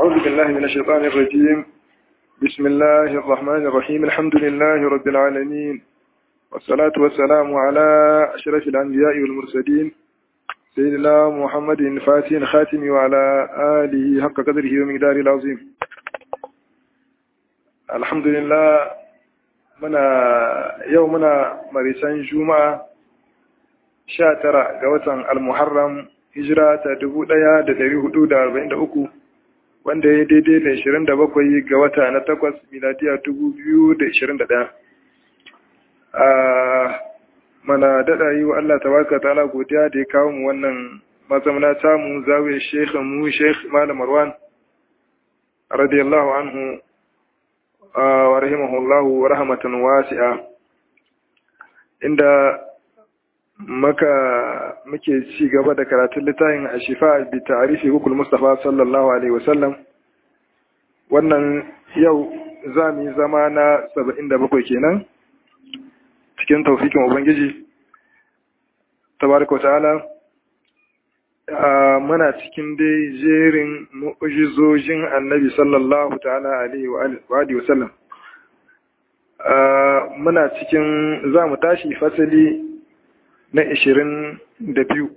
أعوذ بالله من الشيطان الرجيم بسم الله الرحمن الرحيم الحمد لله رب العالمين والصلاة والسلام على أشرف الأنبياء والمرسلين سيدنا محمد الفاتح الخاتم وعلى آله حق قدره ومقداره العظيم الحمد لله منا يومنا مريسان جمعة شاترة قوة المحرم hijira ta dubu ɗaya da dari hudu da arba'in da uku wanda ya daidai da ishirin da bakwai ga wata na takwas miladiya dubu biyu da ishirin da ɗaya a mana daɗa yi wa Allah tabaraka ta'ala godiya da ya kawo mu wannan mazamna tamu zawiyar shekh mu shekh malam marwan radiyallahu anhu wa rahimahullahu wa rahmatan wasi'a inda maka muke ci gaba da karatun littafin a shifa bi ta'arifi hukul mustafa sallallahu alaihi wasallam wannan yau za mu yi zama na saba'in da bakwai kenan cikin taufikin ubangiji tabaraka ta'ala muna cikin dai jerin mu'ujizojin annabi sallallahu ta'ala alaihi wa wasallam muna cikin za mu tashi fasali na ishirin da biyu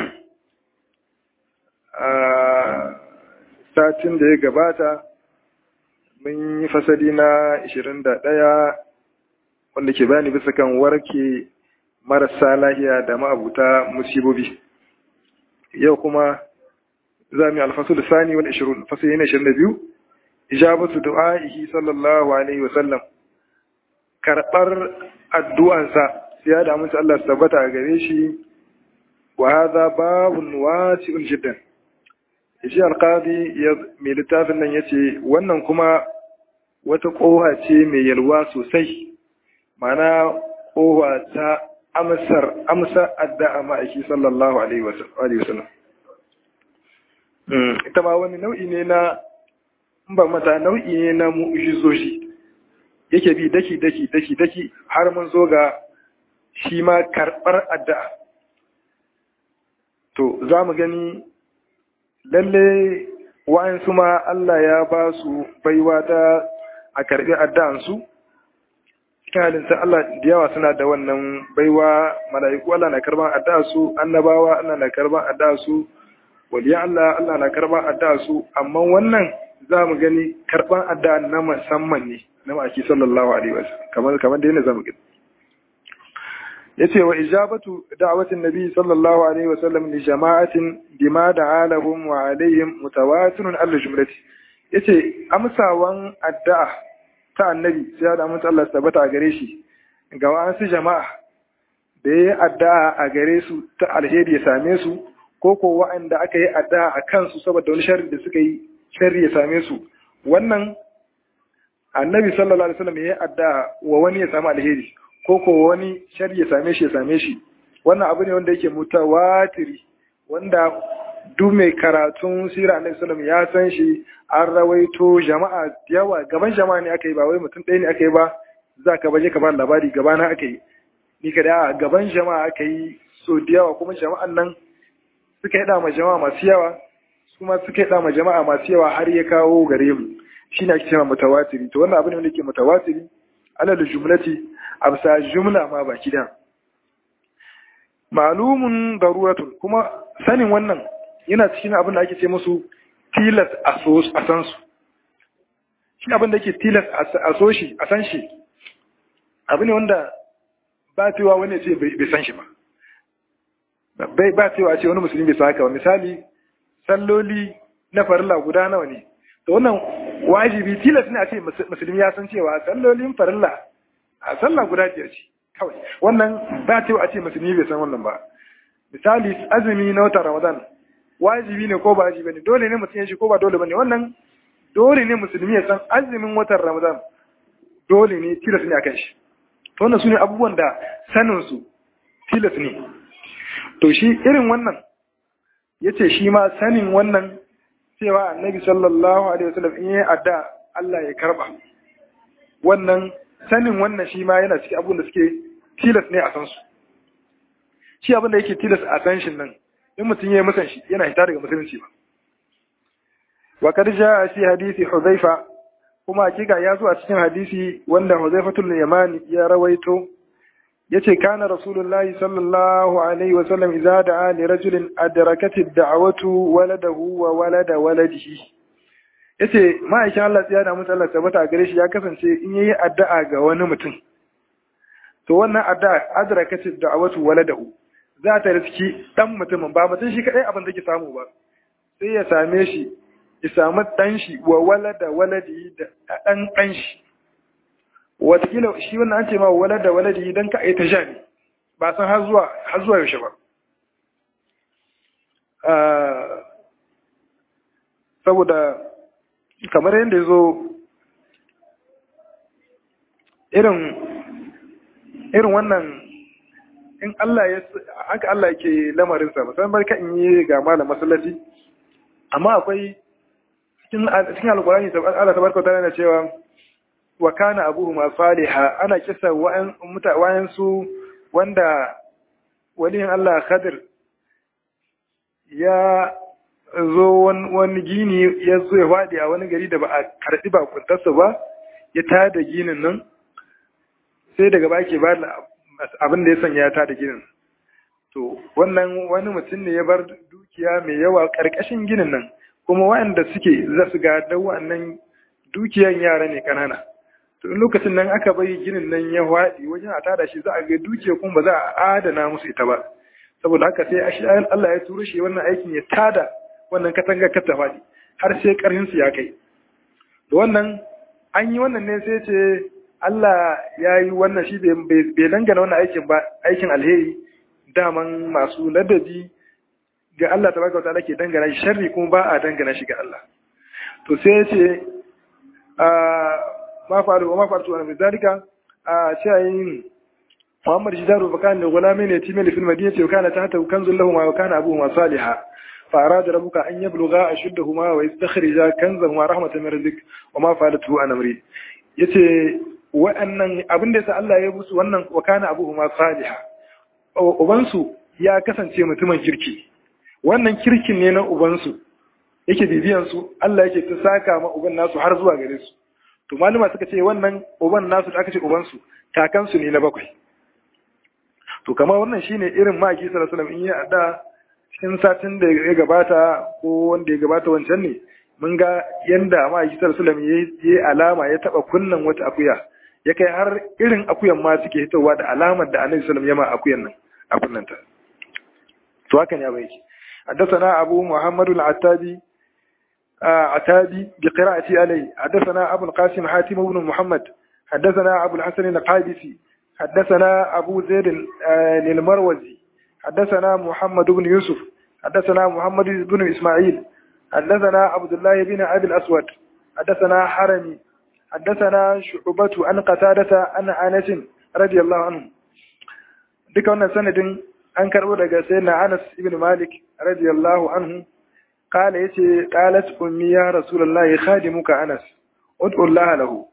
a satin da ya gabata mun yi fasali na ishirin da ɗaya wanda ke bani bisa kan warke marasa lahiya da ma'abuta musibobi yau kuma za mu yi alfasu da sani wani ishirin fasali na ishirin da biyu ijabatu du'a'ihi sallallahu alaihi wasallam karɓar addu'ansa ya da amince Allah su tabbata a gare shi wa hadha babun wasi'un jiddan shi alqadi ya mai littafin nan yace wannan kuma wata koha ce mai yalwa sosai mana koha ta amsar amsa addu'a ma'aiki sallallahu alaihi wasallam ita ma wani nau'i ne na ba mata nau'i ne na mu'jizoshi yake bi daki daki daki daki har mun zo ga shi ma karɓar addu'a. To, za mu gani lalle wa'ansu ma Allah ya ba su baiwa ta a karɓi addu'ansu, cikin halinta Allah da yawa suna da wannan baiwa mala'iku Allah na karɓar addu'ansu, annabawa Allah na karɓar addu'ansu, waliyan Allah Allah na karɓar addu'ansu, amma wannan za mu gani karɓar addu'a na musamman ne, na ma'aki sallallahu Alaihi wasu, kamar da yana za mu gani. yace wa ijabatu da'watin nabi sallallahu alaihi wasallam li jama'atin bima da'a lahum wa alaihim mutawatirun al jumlati yace amsawan addu'a ta annabi sai da mun Allah tabbata a gare shi ga wasu jama'a da yayi addu'a a gare su ta alheri ya same su ko ko wa'anda aka yi addu'a a kansu saboda wani sharri da suka yi sharri ya same su wannan annabi sallallahu alaihi wasallam yayi addu'a wa wani ya samu alheri ko ko wani shari ya same shi ya same shi wannan abu ne wanda yake mutawatiri wanda duk mai karatun sira annabi sallam ya san shi an rawaito jama'a yawa gaban jama'a ne aka yi ba wai mutum ɗaya ne aka yi ba za ka baje ka ba labari gabana aka yi ni ka da gaban jama'a aka yi so da yawa kuma jama'an nan suka yi ma jama'a masu yawa kuma suka yi ma jama'a masu yawa har ya kawo gare mu shine ake cewa mutawatiri to wannan abu ne wanda yake mutawatiri alal jumlati a bisa jumla ma baki da malumun daruratun kuma sanin wannan yana cikin abin da ake ce musu tilas a san su shi abin da yake tilas a so shi a san shi abu ne wanda ba cewa wani ce bai san shi ba bai ba cewa ce wani musulmi bai saka ba misali salloli na farilla guda nawa ne to wannan wajibi tilas ne a ce musulmi ya san cewa sallolin farilla a sallah guda biyar ce kawai wannan ba cewa a ce musulmi bai san wannan ba misali azumi na watan ramadan wajibi ne ko ba wajibi ne dole ne mutum ya shi ko ba dole bane wannan dole ne musulmi ya san azumin watan ramadan dole ne tilas ne akan shi to wannan sune abubuwan da sanin su tilas ne to shi irin wannan yace shi ma sanin wannan cewa annabi sallallahu alaihi wasallam in yi adda Allah ya karba wannan sanin wannan shi ma yana cikin abin da suke tilas ne a san su shi abin da yake tilas a san shi nan in mutum ya yi musan shi yana hita daga musulunci ba wa kad jaa fi hadisi hudhaifa kuma hakika ya zo a cikin hadisi wanda hudhaifatul yamani ya rawaito yace kana rasulullahi sallallahu alaihi wa sallam idza da'a li rajulin adrakat ad-da'watu waladahu wa walada waladihi yace ma'aikin Allah ya da mutu Allah tabbata gare shi ya kasance in yayi addu'a ga wani mutum to wannan addu'a adrakat ad-da'watu waladahu za ta riski dan mutumin ba mutum shi kadai abin da ke samu ba sai ya same shi ya samu dan shi wa walada waladi da dan dan shi watakila shi wannan an ce ma wala da waladi dan ka aita ja ne ba san har zuwa har zuwa yaushe ba saboda kamar yadda ya zo irin irin wannan in Allah ya haka Allah yake lamarin sa musamman barka in yi ga malam masallaci amma akwai cikin cikin alqur'ani Allah tabaraka ta'ala yana cewa wa kana abuhuma saliha ana kisa wa'an su wanda waliyin Allah Khadir ya zo wani gini ya zo ya faɗi a wani gari da ba a karɓi bakuntarsa ba ya tada ginin nan sai daga ba ke ba abin da ya sanya ya tada ginin to wannan wani mutum ne ya bar dukiya mai yawa ƙarƙashin ginin nan kuma waɗanda suke za su ga da wannan dukiyan yara ne ƙanana to in lokacin nan aka bari ginin nan ya haɗi wajen a tada shi za a ga dukiya kuma ba za a adana musu ita ba saboda haka sai ashi Allah ya turo shi wannan aikin ya tada wannan katangar ka ta faɗi har sai ƙarfin su ya kai da wannan an yi wannan ne sai ce Allah ya yi wannan shi bai dangana wannan aikin ba aikin alheri daman masu ladabi ga Allah tabaraka wataala ke dangana shi sharri kuma ba a dangana shi ga Allah to sai ya ce ma faru wa ma faru wa min zalika a cewa Muhammad Jidaru fa kana gulami ne timil fil madinati wa kana tahta kanzul lahum wa kana abuhuma salihah fa arada rabbuka an yablugha ashuddahuma wa yastakhrija kanzahuma rahmatan min rizq wa ma fa'alatu an amri yace wa'annan abin da yasa Allah ya musu wannan wa kana abuhuma salihah ubansu ya kasance mutumin kirki wannan kirkin ne na ubansu yake bibiyan su Allah yake ta saka ma uban nasu har zuwa gare su to malama suka ce wannan uban nasu da aka ce ubansu kakansu ne na bakwai to kamar wannan shine irin maki sallallahu alaihi wasallam in ya ada cikin satin da ya gabata ko wanda ya gabata wancan ne mun ga yanda maki sallallahu alaihi wasallam yayi alama ya taba kunnan wata akuya ya kai har irin akuyan ma suke hitowa da alamar da annabi sallallahu alaihi wasallam ya ma akuyan nan a kunnanta to haka ne ya bai حدثنا أبو محمد العتابي عتابي بقراءة عليه حدثنا أبو القاسم حاتم بن محمد حدثنا أبو الحسن القادسي حدثنا أبو زيد للمروزي حدثنا محمد بن يوسف حدثنا محمد بن إسماعيل حدثنا عبد الله بن أبي الأسود حدثنا حرمي حدثنا شعبة عن قتادة عن أنس رضي الله عنه duka wannan sanadin an karbo daga sayyidina Anas ibn Malik radiyallahu anhu kala yace qalat ummi ya rasulullahi khadimuka Anas ud'u Allah lahu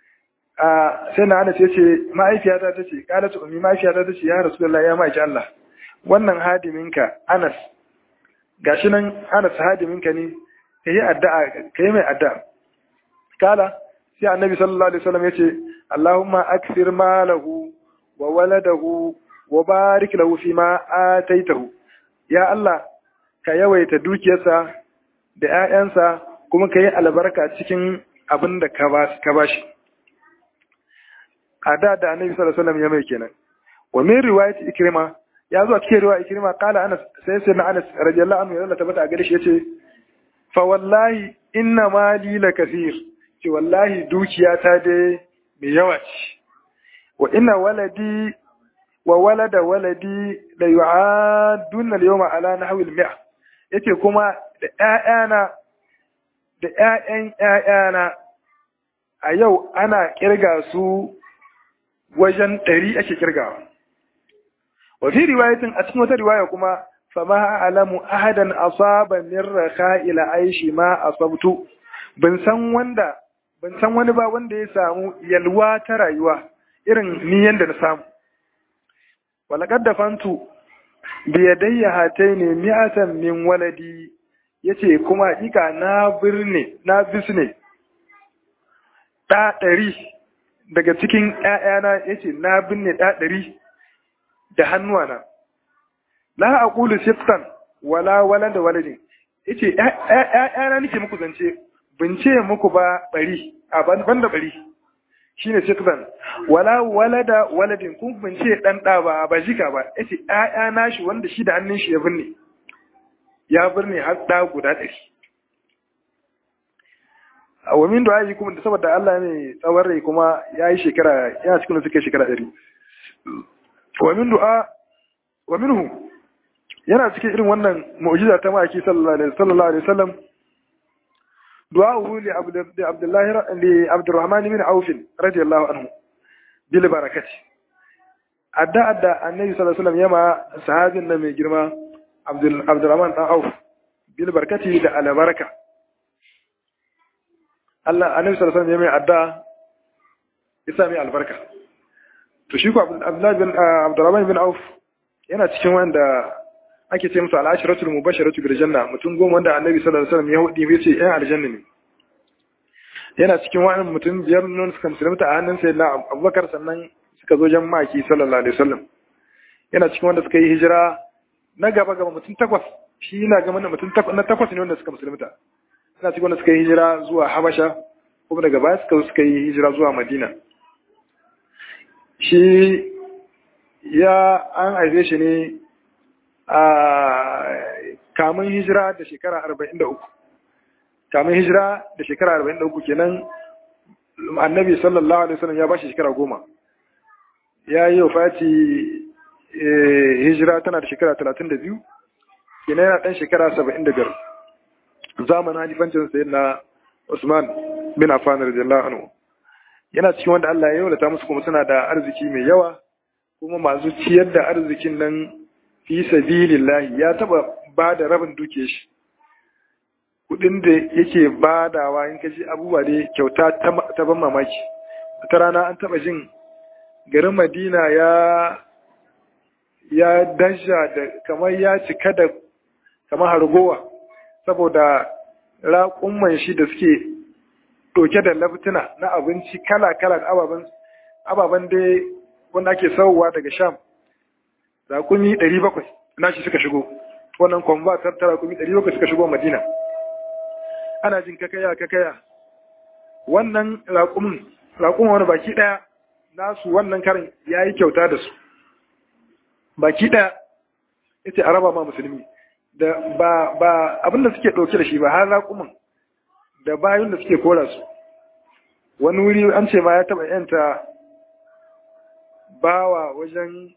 sai na Anas yace ma'aifiyata tace qalat ummi ma'aifiyata tace ya rasulullahi ya ma'aiki Allah wannan hadiminka Anas gashi nan Anas hadiminka ne kai addu'a kai mai addu'a kala sai annabi sallallahu alaihi wasallam yace Allahumma akthir malahu wa waladahu wa barik lahu fi ma ataitahu ya Allah ka yawaita dukiyarsa da ƴaƴansa kuma ka yi albarka cikin abin da ka bashi a da da annabi sallallahu alaihi wasallam ya mai kenan wa min riwayat ikrima ya zo a cikin riwayat ikrima qala anas sai sai na anas radiyallahu anhu ya tabbata a gare shi yace fa wallahi inna mali la kathir ce wallahi dukiya ta dai mai yawa ce wa inna waladi wa walada waladi la yu'aduna al-yawma ala nahwi al-mi'a yace kuma da ƴaƴana da ƴaƴan ƴaƴana a yau ana kirga su wajen ɗari ake kirgawa wa fi riwayatin a cikin wata riwaya kuma fama alamu ahadan asaba min raka ila aishi ma asabtu ban san wanda ban san wani ba wanda ya samu yalwa ta rayuwa irin ni yanda na samu walaqad dafantu bi yadayya hataini mi'atan min waladi yace kuma hakika na birne na bisne ɗa ɗari daga cikin ‘ya'yana ya ce na binne ɗa ɗari da hannuwana la a ƙulu siftan wala wala da waladin ya ce ‘ya'yana nake muku zance bin ce muku ba ɓari a ban da ɓari shi ne siftan wala wala da waladin kun bin ce ɗan ɗa ba ba jika ba ya ce ‘ya'yana shi wanda shi da hannun shi ya binne ya birne har ɗa guda ɗari wa min du'a yi kuma da saboda Allah ne tsawon rai kuma ya yi shekara yana cikin suke shekara ɗari wa min du'a wa minhu yana cikin irin wannan mu'jiza ta maki sallallahu alaihi wasallam du'a'uhu li abdullahi li abdurrahman bin auf radiyallahu anhu bil barakati adda adda annabi sallallahu alaihi wasallam yama sahabin nan mai girma abdurrahman dan auf bil barakati da albaraka Allah annabi sallallahu alaihi wasallam ya mai adda ya sa mai albarka to shi ko Abdullahi bin Abdurrahman bin Auf yana cikin wanda ake ce musu al-ashratul mubashiratu bil janna mutum goma wanda annabi sallallahu alaihi wasallam ya hudi ya ce ɗan aljanna ne yana cikin wa'annan mutum biyar nan suka musulunta a hannun sayyidina Abubakar sannan suka zo jan maki sallallahu alaihi wasallam yana cikin wanda suka yi hijira na gaba gaba mutum takwas shi yana ga mutum na takwas ne wanda suka musulunta suna cikin wanda suka yi hijira zuwa Habasha kuma daga baya suka suka yi hijira zuwa Madina shi ya an haife shi ne a kamun hijira da shekara 43 kamun hijira da shekara 43 kenan annabi sallallahu alaihi wasallam ya ba shi shekara goma ya yi wafati hijira tana da shekara 32 kenan yana ɗan shekara 75 zamanin halifancin sayi na Usman bin Affan radiyallahu anhu yana cikin wanda Allah ya yaulata musu kuma suna da arziki mai yawa kuma masu ciyar da arzikin nan fi sabilillahi ya taba ba da rabin duke shi kudin da yake badawa in kaji abubuwa da kyauta ta ban mamaki ta rana an taba jin garin Madina ya ya dasha da kamar ya cika da kamar hargowa saboda raƙumman shi da suke ɗauke da laftuna na abinci kala-kala da ababen da wanda ake sauwa daga sham raƙumi 700 na shi suka shigo wannan kwamba ta raƙumi 700 suka shigo madina ana jin kakaya kakaya wannan raƙumin raƙumin wani baki ɗaya nasu wannan karin ya yi kyauta da su baki ɗaya ita a raba ma musulmi da ba ba abinda suke ɗauke da shi ba har raƙumin da bayan da suke kora su wani wuri an ce ma ya taɓa yanta bawa wajen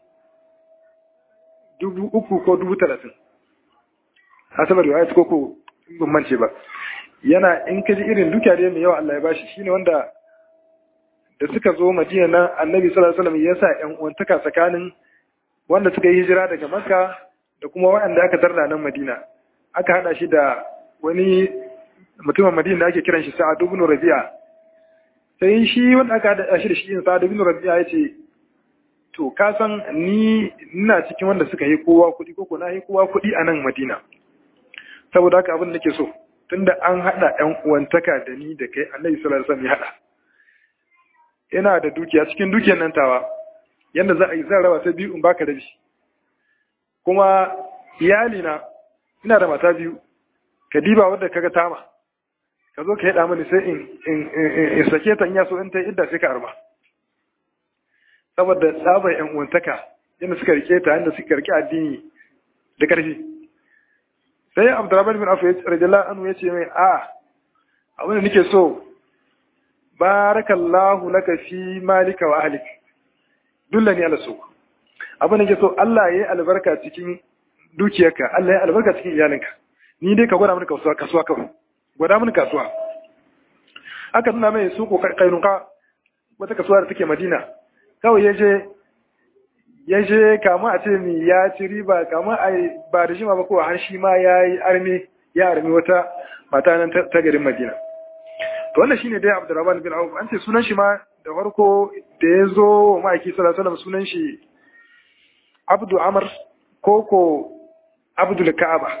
dubu uku ko dubu talatin a sabar da ayat koko ban mance ba yana in ka ji irin duka da mai yawa Allah ya bashi shine wanda da suka zo Madina nan Annabi sallallahu alaihi wasallam ya sa ƴan uwantaka tsakanin wanda suka yi hijira daga Makka da kuma waɗanda aka tarda nan Madina aka hada shi da wani mutumin Madina da ake kiran shi Sa'ad ibn Rabi'a sai shi wanda aka hada shi da shi Sa'ad ibn Rabi'a yace to ka san ni ina cikin wanda suka yi kowa kuɗi ko na yi kowa kuɗi a nan Madina saboda haka abin da nake so tunda an hada ƴan uwantaka da ni da kai Annabi sallallahu alaihi wasallam ya hada ina da dukiya cikin dukiyar nan tawa yanda za a yi zan raba ta biyu in baka da shi kuma iyalina ina da mata biyu ka diba wadda kaga tama ka zo ka yada mani sai in sake ta in yaso in ta idda sai ka arma saboda tsabar yan uwantaka yadda suka rike ta yadda suka rike addini da karfi sai abdurrahman bin afu radiyallahu anhu yace mai a abin da nake so barakallahu laka fi malika wa ahlik dullani ala suq abin da nake so Allah ya yi albarka cikin dukiyarka Allah ya yi albarka cikin iyalinka ni dai ka gwada mini kasuwa kasuwa kawai gwada mini kasuwa aka nuna mai suko kainuka wata kasuwa da take Madina kawai ya je ya je kama a ce mi ya ci riba kama a ba da jima ba ko har shi ma ya yi armi ya armi wata mata nan ta garin Madina to wannan shine dai Abdurrahman bin Auf an ce sunan shi ma da farko da ya zo ma'aiki sallallahu alaihi wasallam sunan shi Abdu Amr koko Abdul Ka'aba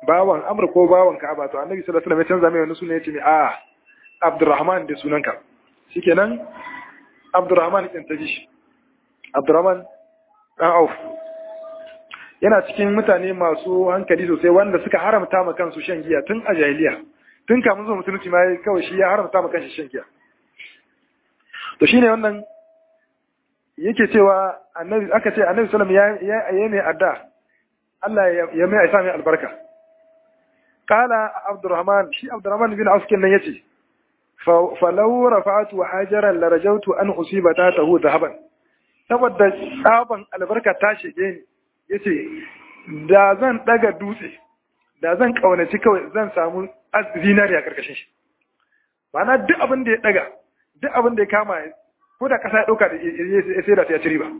bawan amr ko bawan ka'aba to annabi sallallahu alaihi wasallam ya canza mai wani suna ya ce mai a abdurrahman da sunanka shikenan abdurrahman din ta ji shi abdurrahman dan auf yana cikin mutane masu hankali sosai wanda suka haramta ma kansu shan giya tun a jahiliya tun kamun zuwa musulunci ma kawai shi ya haramta ma kanshi shan giya to shine wannan yake cewa annabi aka ce annabi sallam ya ya mai adda Allah ya mai aisa mai albarka qala abdurrahman shi abdurrahman bin auf kenan yace fa law rafa'tu hajaran la rajawtu an usiba tahu dhahaban saboda tsaban albarka ta shige ni yace da zan daga dutse da zan kaunaci kawai zan samu zinariya karkashin shi ma'ana duk abin da ya daga duk abin da ya kama ko da kasa ya ɗauka da ya sai da ta ci riba.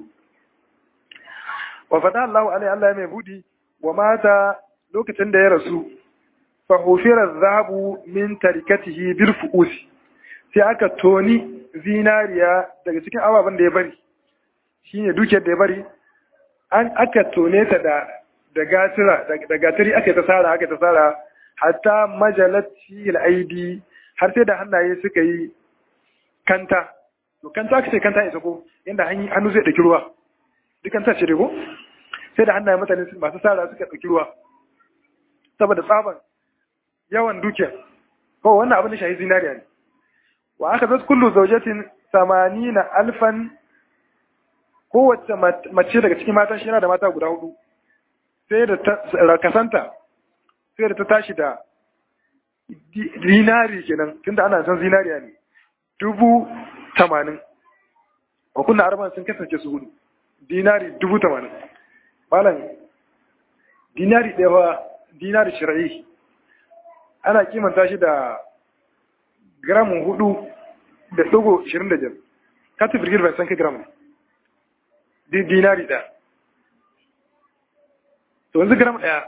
Wa fata Allah alai Allah mai budi wa mata lokacin da ya rasu fa hufira zahabu min tarikatihi bil fuusi sai aka toni zinariya daga cikin ababen da ya bari shine dukiyar da ya bari an aka tone ta da da gatira da gatiri aka ta sara aka ta sara hatta majalati al-aidi har sai da hannaye suka yi kanta to kanta aka ce kanta isa ko yanda hannu zai ɗauki ruwa duk kanta ce ko sai da hannaye mutane masu sara suka ɗauki ruwa saboda tsaban yawan dukiya ko wannan abin da shahi zinariya ne wa aka zai kullu zaujatin samanina alfan kowace mace daga cikin matan shi yana da mata guda hudu sai da ta kasanta sai da ta tashi da dinari kenan tunda ana san zinariya ne dubu tamanin wa kunna arban sun kasance su hudu dinari dubu tamanin malam dinari ɗaya wa dinari shira'i ana kimanta shi da gramun hudu da ɗigo ishirin da biyar katin birgir bai san kai gramun dinari ɗaya to yanzu gram ɗaya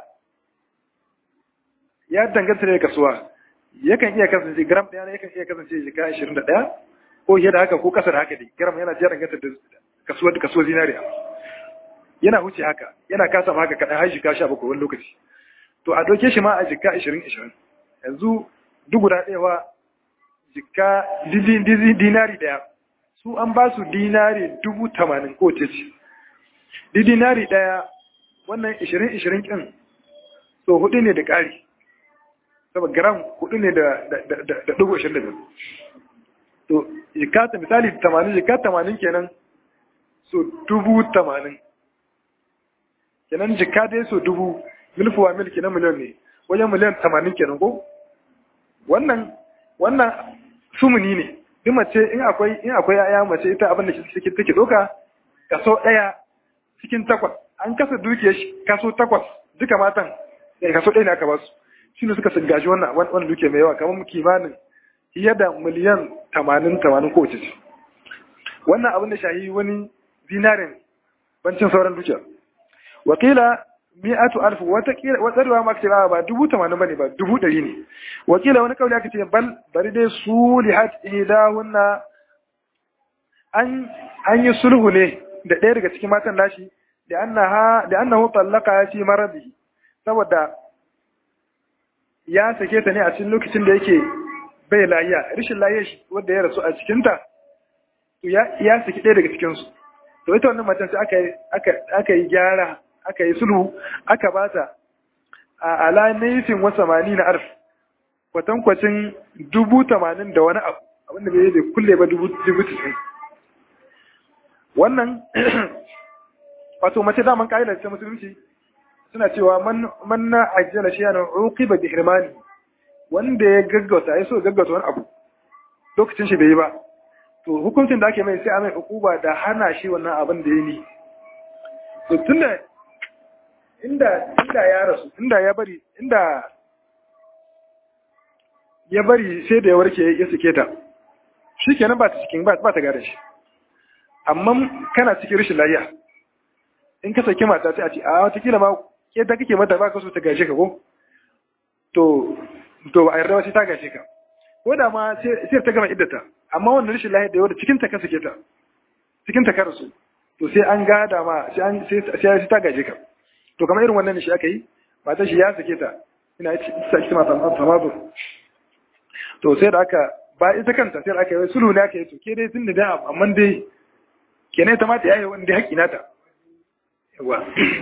ya danganta da kasuwa yakan iya kasance gram ɗaya ne yakan iya kasance jika ashirin da ɗaya ko fiye da haka ko ƙasa da haka dai gram yana jiya danganta da kasuwar da kasuwar zinariya yana huce haka yana kasa haka kaɗan har jika sha bakwai wani lokaci to a ɗauke shi ma a jika ashirin ashirin yanzu duk guda ɗaya wa jika dinari ɗaya su an ba su dinari dubu tamanin ko ce ce dinari ɗaya wannan ishirin ishirin ƙin so hudu ne da ƙari saboda gram hudu ne da dubu ashirin da biyu to jikata misali tamanin jikata tamanin kenan so dubu tamanin kenan jika dai so dubu milfuwa mil kenan miliyan ne wajen miliyan tamanin kenan ko wannan wannan sumuni ne duk mace in akwai in akwai yaya mace ita abin da take take doka kaso daya cikin takwas an kasa dukiyar kaso takwas duka matan kaso ɗaya ne aka ba su shi ne suka gaji wannan wannan duke mai yawa kamar kimanin fiye da miliyan tamanin tamanin ko ce wannan abin da shahi wani zinarin bancin sauran dukiya wakila mi'atu alf wata kila wata ruwa ma kace ba dubu tamanin bane ba dubu ɗari ne wakila wani kauli aka ce bal bari dai sulihat ilahunna an an yi sulhu ne da ɗaya daga cikin matan nashi da annaha da annahu tallaqa fi maradihi saboda ya sake ta ne a cikin lokacin da yake bai lahiya rishin lahiya shi wanda ya rasu a cikinta to ya saki ɗaya daga cikinsu to ita wannan matan sai aka yi gyara aka yi sulhu aka ba ta a ala naifin wasa mani na arf kwatankwacin dubu tamanin da wani abu abinda bai bai kulle ba dubu tisin wannan wato mace daman ka'idar ta musulunci suna cewa man na ajiyar shi yana uqiba bi hirmani wanda ya gaggauta ya so gaggauta wani abu lokacin shi bai yi ba to hukuncin da ake mai sai a mai ukuba da hana shi wannan abin da ya yi to tunda inda inda ya rasu inda ya bari inda ya bari sai da ya warke ya sike ta shi kenan ba ta cikin ba ta gada shi amma kana cikin rashin lafiya in ka saki mata sai a ce a watakila ma ke da kake mata ba ka so ta gashe ka ko to to a yarda sai ta gashe ka ko da ma sai ta gama iddata amma wannan rashin lafiya da yau da cikin ta ka sake ta cikin ta ka rasu to sai an gada ma sai an sai ta gaje ka to kamar irin wannan shi aka yi matan shi ya sake ta ina yace isa ita ma tamazu to sai da aka ba ita kanta sai da aka yi sulhu ne aka yi to ke dai tun da dai amma dai kenan ta mata yayi wanda haƙi nata yawa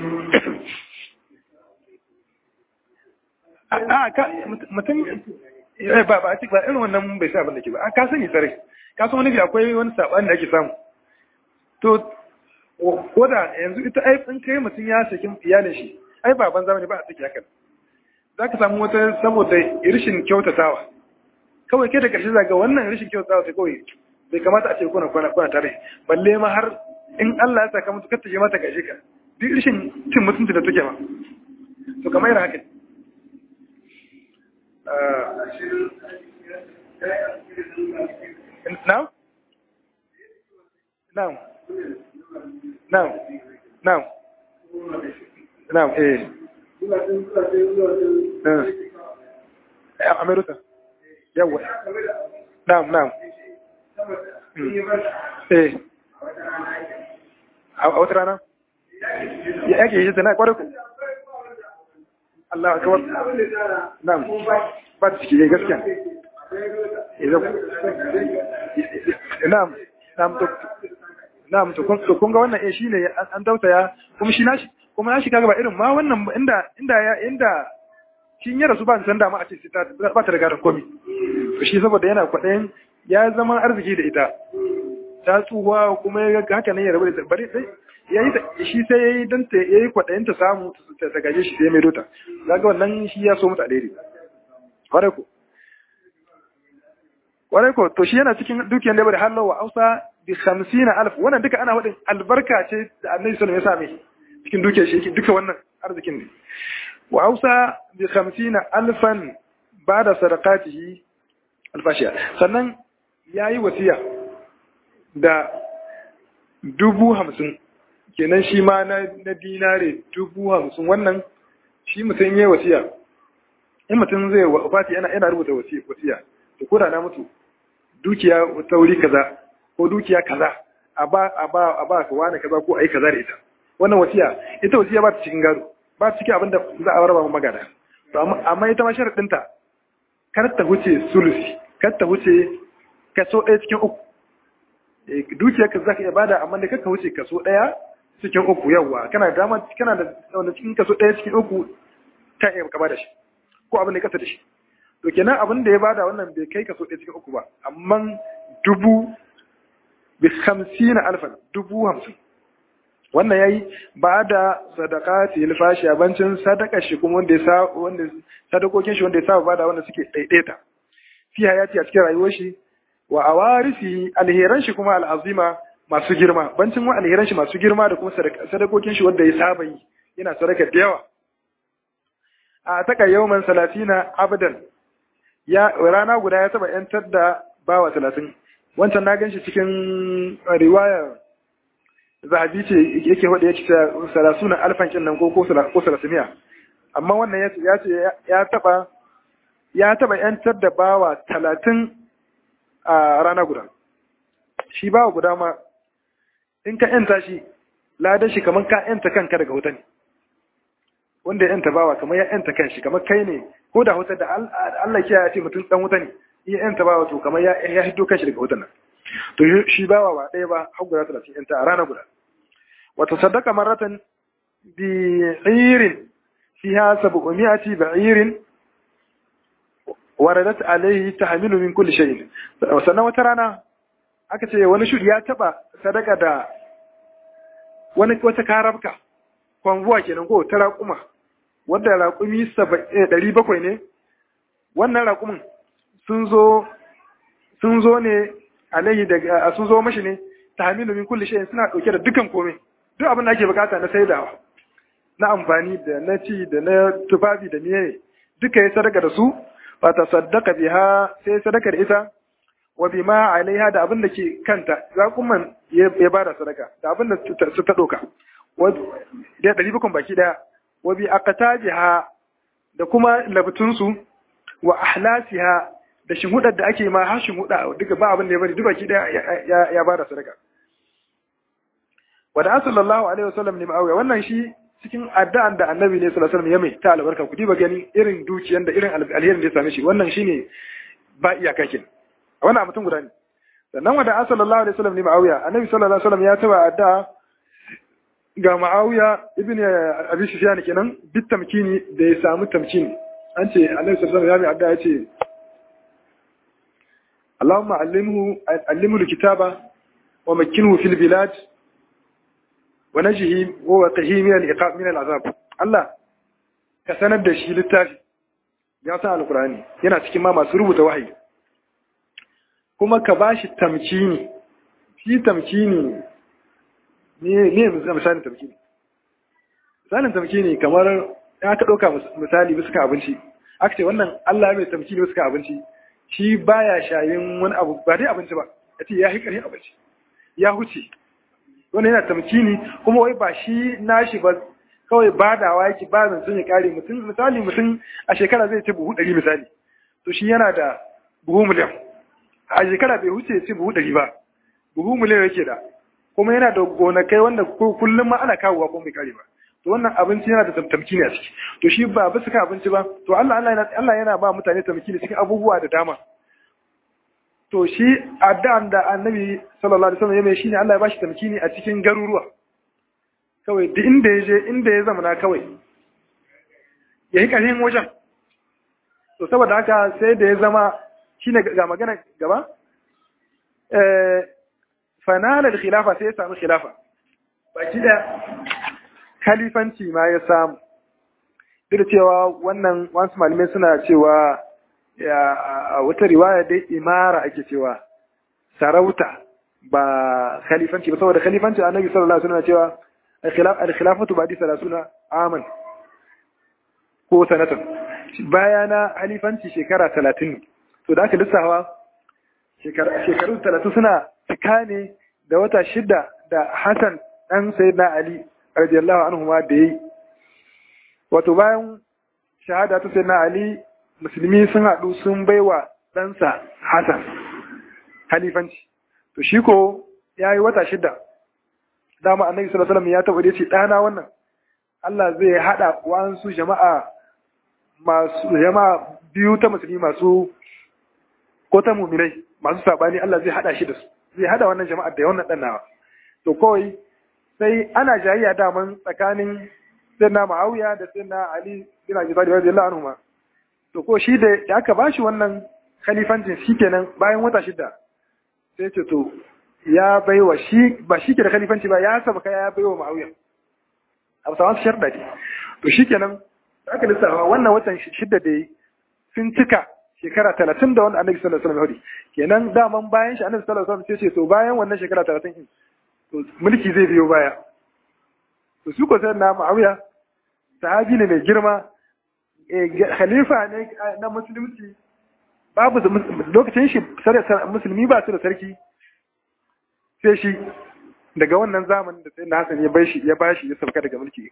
a ka mutum ba ba ba irin wannan bai sa abin da ke ba a ka sani tsare ka san wani bi akwai wani sabani da ake samu to ko da yanzu ita ai in kai mutum ya saki iyalin shi ai ba ban zamani ba a saki hakan za ka samu wata saboda rishin kyautatawa kawai kai da ƙarshe zaga wannan rishin kyautatawa sai kawai bai kamata a ce kuna kwana kwana tare balle ma har in Allah ya saka mutu kata je mata gaishe ka duk rishin cin mutunci da take ma to kamar yana haka now now now now now eh Amerika. Yawa. Na'am, na'am. Eh. A wata rana? Ya yake yi zana kwarar ku? Allah a kawar. Na'am. Ba ta ciki gaskiya. Na'am. Na'am to. Na'am to kun ga wannan eh shine an tausaya kuma shi nashi kuma nashi kaga ba irin ma wannan inda inda ya inda shi ya rasu ba san dama a ce ta ba ta riga da komi to shi saboda yana kwaɗayin ya zama arziki da ita ta tsuwa kuma ya ga haka ne ya rabu da bari sai yayi shi sai yayi dan ta yayi kwaɗayin ta samu ta gaje shi sai mai dota kaga wannan shi ya so mutu alheri kware ko kware ko to shi yana cikin dukiyar da bari halawa ausa bi 50000 wannan duka ana wadin albarka ce da Annabi sallallahu alaihi wasallam ya same cikin dukiyar shi duka wannan arzikin ne وأوصى بخمسين ألفا بعد صدقاته الفاشية sannan ya yi wasiya da dubu hamsin kenan shi ma na dinare dubu hamsin wannan shi mutum ya yi wasiya in mutum zai wafati yana yana rubuta wasiya da koda na mutu dukiya ta wuri kaza ko dukiya kaza a ba a ba a ba ka wani kaza ko ai kaza da ita wannan wasiya ita wasiya ba ta cikin gado ba cikin abin da za a raba magana to amma ita ma sharadinta kar ta huce sulusi kar ta huce kaso ɗaya cikin uku dukiyar ka zaka iya bada amma da kaka huce kaso ɗaya cikin uku yawa kana da dama kana da wanda cikin kaso ɗaya cikin uku ka iya ka bada shi ko abin da kasa da shi to kenan abin da ya bada wannan bai kai kaso ɗaya cikin uku ba amma dubu bi hamsina alfan dubu hamsin wannan yayi ba da sadaqati alfashi abincin sadaka shi kuma wanda ya sa wanda sadakokin shi wanda ya saba bada wanda suke daidaita fi hayati a cikin rayuwar shi wa awarisi alheran shi kuma al'azima masu girma bancin wa alheran shi masu girma da kuma sadakokin shi wanda ya saba yi yana sadaka da yawa a taka yawman salatina abadan ya rana guda ya taba yantar da bawa talatin wancan na gan shi cikin riwayar zahabi ce yake wadda ya ce salasuna alfan kin nan ko ko salasimiya amma wannan ya ce ya taba ya taba yantar da bawa talatin a rana guda shi bawa guda ma in ka yanta shi ladan shi kamar ka yanta kanka daga wuta ne wanda ya yanta bawa kamar ya yanta kanshi kamar kai ne ko da wuta da Allah ya ce mutum dan wuta ne ya yanta bawa to kamar ya ya hiddo kanshi daga wutan nan to shi bawa ba ɗaya ba har guda talatin yanta a rana guda wata sadaka maratan bi irin fiha sab'umiyati ba'irin waradat alayhi tahmilu min kulli shay'in sannan wata rana aka ce wani shudi ya taba sadaka da wani wata karabka kwanvuwa kenan ko ta raƙuma wanda raƙumi ɗari bakwai ne wannan raƙumin sun zo sun zo ne alayhi daga sun zo mashi ne tahmilu min kulli shay'in suna dauke da dukan komai duk abin da ake bukata na saidawa na amfani da na ci da na tufafi da miye duka ya sadaka da su fa tasaddaqa biha sai sadaka da ita wa bima alaiha da abin da ke kanta raƙuman ya bada sadaka da abin da su ta doka da ɗari bakon baki ɗaya wa bi aqtabiha da kuma labtunsu wa ahlasiha da shinhudar da ake ma har shinhuda duka ba abin da ya bari duk baki ɗaya ya bada sadaka wa da sallallahu alaihi wasallam ne ma'awiya wannan shi cikin addu'an da annabi ne sallallahu alaihi wasallam ya mai ta albarka ku diba gani irin dukiyan da irin alherin da ya same shi wannan shine ba iyaka kin wannan mutum guda ne sannan wanda sallallahu alaihi wasallam ne ma'awiya annabi sallallahu alaihi wasallam ya taba addu'a ga ma'awiya ibn abi sufyan kenan bit tamkini da ya samu tamkini an ce annabi sallallahu alaihi wasallam ya mai addu'a ya ce اللهم علمه علمه الكتابة ومكنه في البلاد ونجه ووقه من العقاب من العذاب الله ka sanar da shi littafi ya san alkurani yana cikin ma masu rubuta wahayi kuma ka ba shi tamkini shi tamkini ne ne misalin tamkini misalin tamkini kamar ya ka ɗauka misali bisa ka abinci aka ce wannan Allah mai tamkini bisa ka abinci shi baya shayin wani abu ba dai abinci ba ya ce ya hikari abinci ya huce wani yana tamkini kuma wai ba shi nashi ba kawai badawa yake ba zan sun ya kare mutum misali mutum a shekara zai ci buhu ɗari misali to shi yana da buhu miliyan a shekara bai huce ci buhu ɗari ba buhu miliyan yake da kuma yana da gonakai wanda kullum ma ana kawowa kuma bai kare ba to wannan abinci yana da tamkini a ciki to shi ba bisa ka abinci ba to Allah Allah yana ba mutane tamkini cikin abubuwa da dama to shi addu'an da annabi sallallahu alaihi wasallam ya mai shine Allah ya bashi tamkini a cikin garuruwa kawai duk inda ya je inda ya zama kawai ya yi ƙarfin wajen to saboda haka sai da ya zama shine ga magana gaba fanalar khilafa sai ya samu khilafa baki da khalifanci ma ya samu duk da cewa wannan wasu malamai suna cewa a wata riwaya dai imara ake cewa sarauta ba khalifanci ba saboda khalifanci annabi sallallahu alaihi wasallam cewa al-khilafatu ba'di 30 aman ko sanatan bayana khalifanci shekara 30 to da aka lissawa shekaru 30 suna cika ne da wata shida da Hassan dan sayyidina Ali radiyallahu anhu ma da yi wato bayan shahada ta sayyidina Ali musulmi sun haɗu sun baiwa ɗansa Hassan halifanci. To shi ko ya yi wata shida, dama annabi sallallahu alaihi ya taɓa ce ɗana wannan Allah zai haɗa wasu jama'a masu jama'a biyu ta musulmi masu ko ta muminai masu saɓani Allah zai haɗa shi da su zai haɗa wannan jama'a da wannan ɗan nawa. To kawai sai ana jayayya daman tsakanin sayyidina Muawiya da sayyidina Ali bin Abi Talib radiyallahu anhu ma to ko shi da aka ba shi wannan khalifancin shi kenan bayan wata shida sai ce to ya baiwa shi ba shi ke da khalifanci ba ya saba ya baiwa ma'auya a bisa wasu sharda ne to shi kenan da aka lissafa wannan watan shida da sun cika shekara talatin da wanda annabi sallallahu alaihi wasallam kenan daman bayan shi annabi sallallahu alaihi wasallam sai ce to bayan wannan shekara talatin din to mulki zai biyo baya to su ko sai na ma'auya sahabi ne mai girma khalifa ne na musulunci babu lokacin shi musulmi ba su da sarki sai shi daga wannan zamanin da sai na Hassan ya bai shi ya bashi ya sauka daga mulki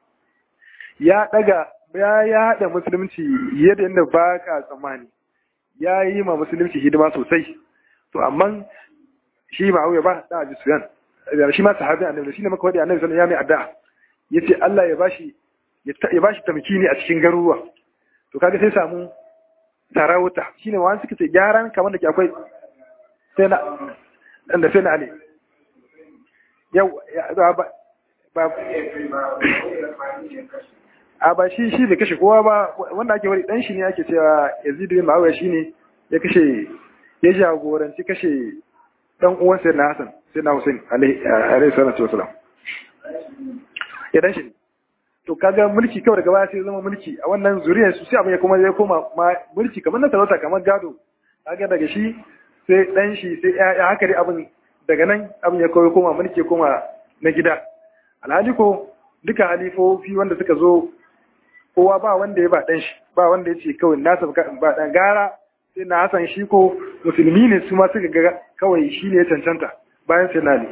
ya daga ya ya hada musulunci yadda yadda ba ka tsammani ya yi ma musulunci hidima sosai to amma shi ma auya ba da ji suyan shi ma sahabi annabi shi ne maka wadi annabi sallallahu alaihi wasallam ya mai addu'a yace Allah ya bashi ya ba shi tamkini a cikin garuruwa to kaga sai samu sarauta shine wani suka ce gyaran kamar da ke akwai sai na da sai na ali yau ba ba a ba shi shi da kashe kowa ba wanda ake wani dan shi ne ake cewa Yazid bin Muawiya shine ya kashe ya jagoranci kashe dan uwan sai na Hassan sai na Hussein alaihi salatu wasalam ya dan shi ne to kaga mulki kawai daga baya sai zama mulki a wannan zuriyar su sai abin ya kuma ya koma mulki kamar na sarauta kamar gado kaga daga shi sai dan shi sai ya haka dai abin daga nan abin ya kawai koma mulki ya koma na gida alhali ko duka halifofi wanda suka zo kowa ba wanda ya ba dan shi ba wanda ya ce kawai nasa ba dan gara sai na hasan shi ko musulmi ne su ma suka ga kawai shi ne ya cancanta bayan sai na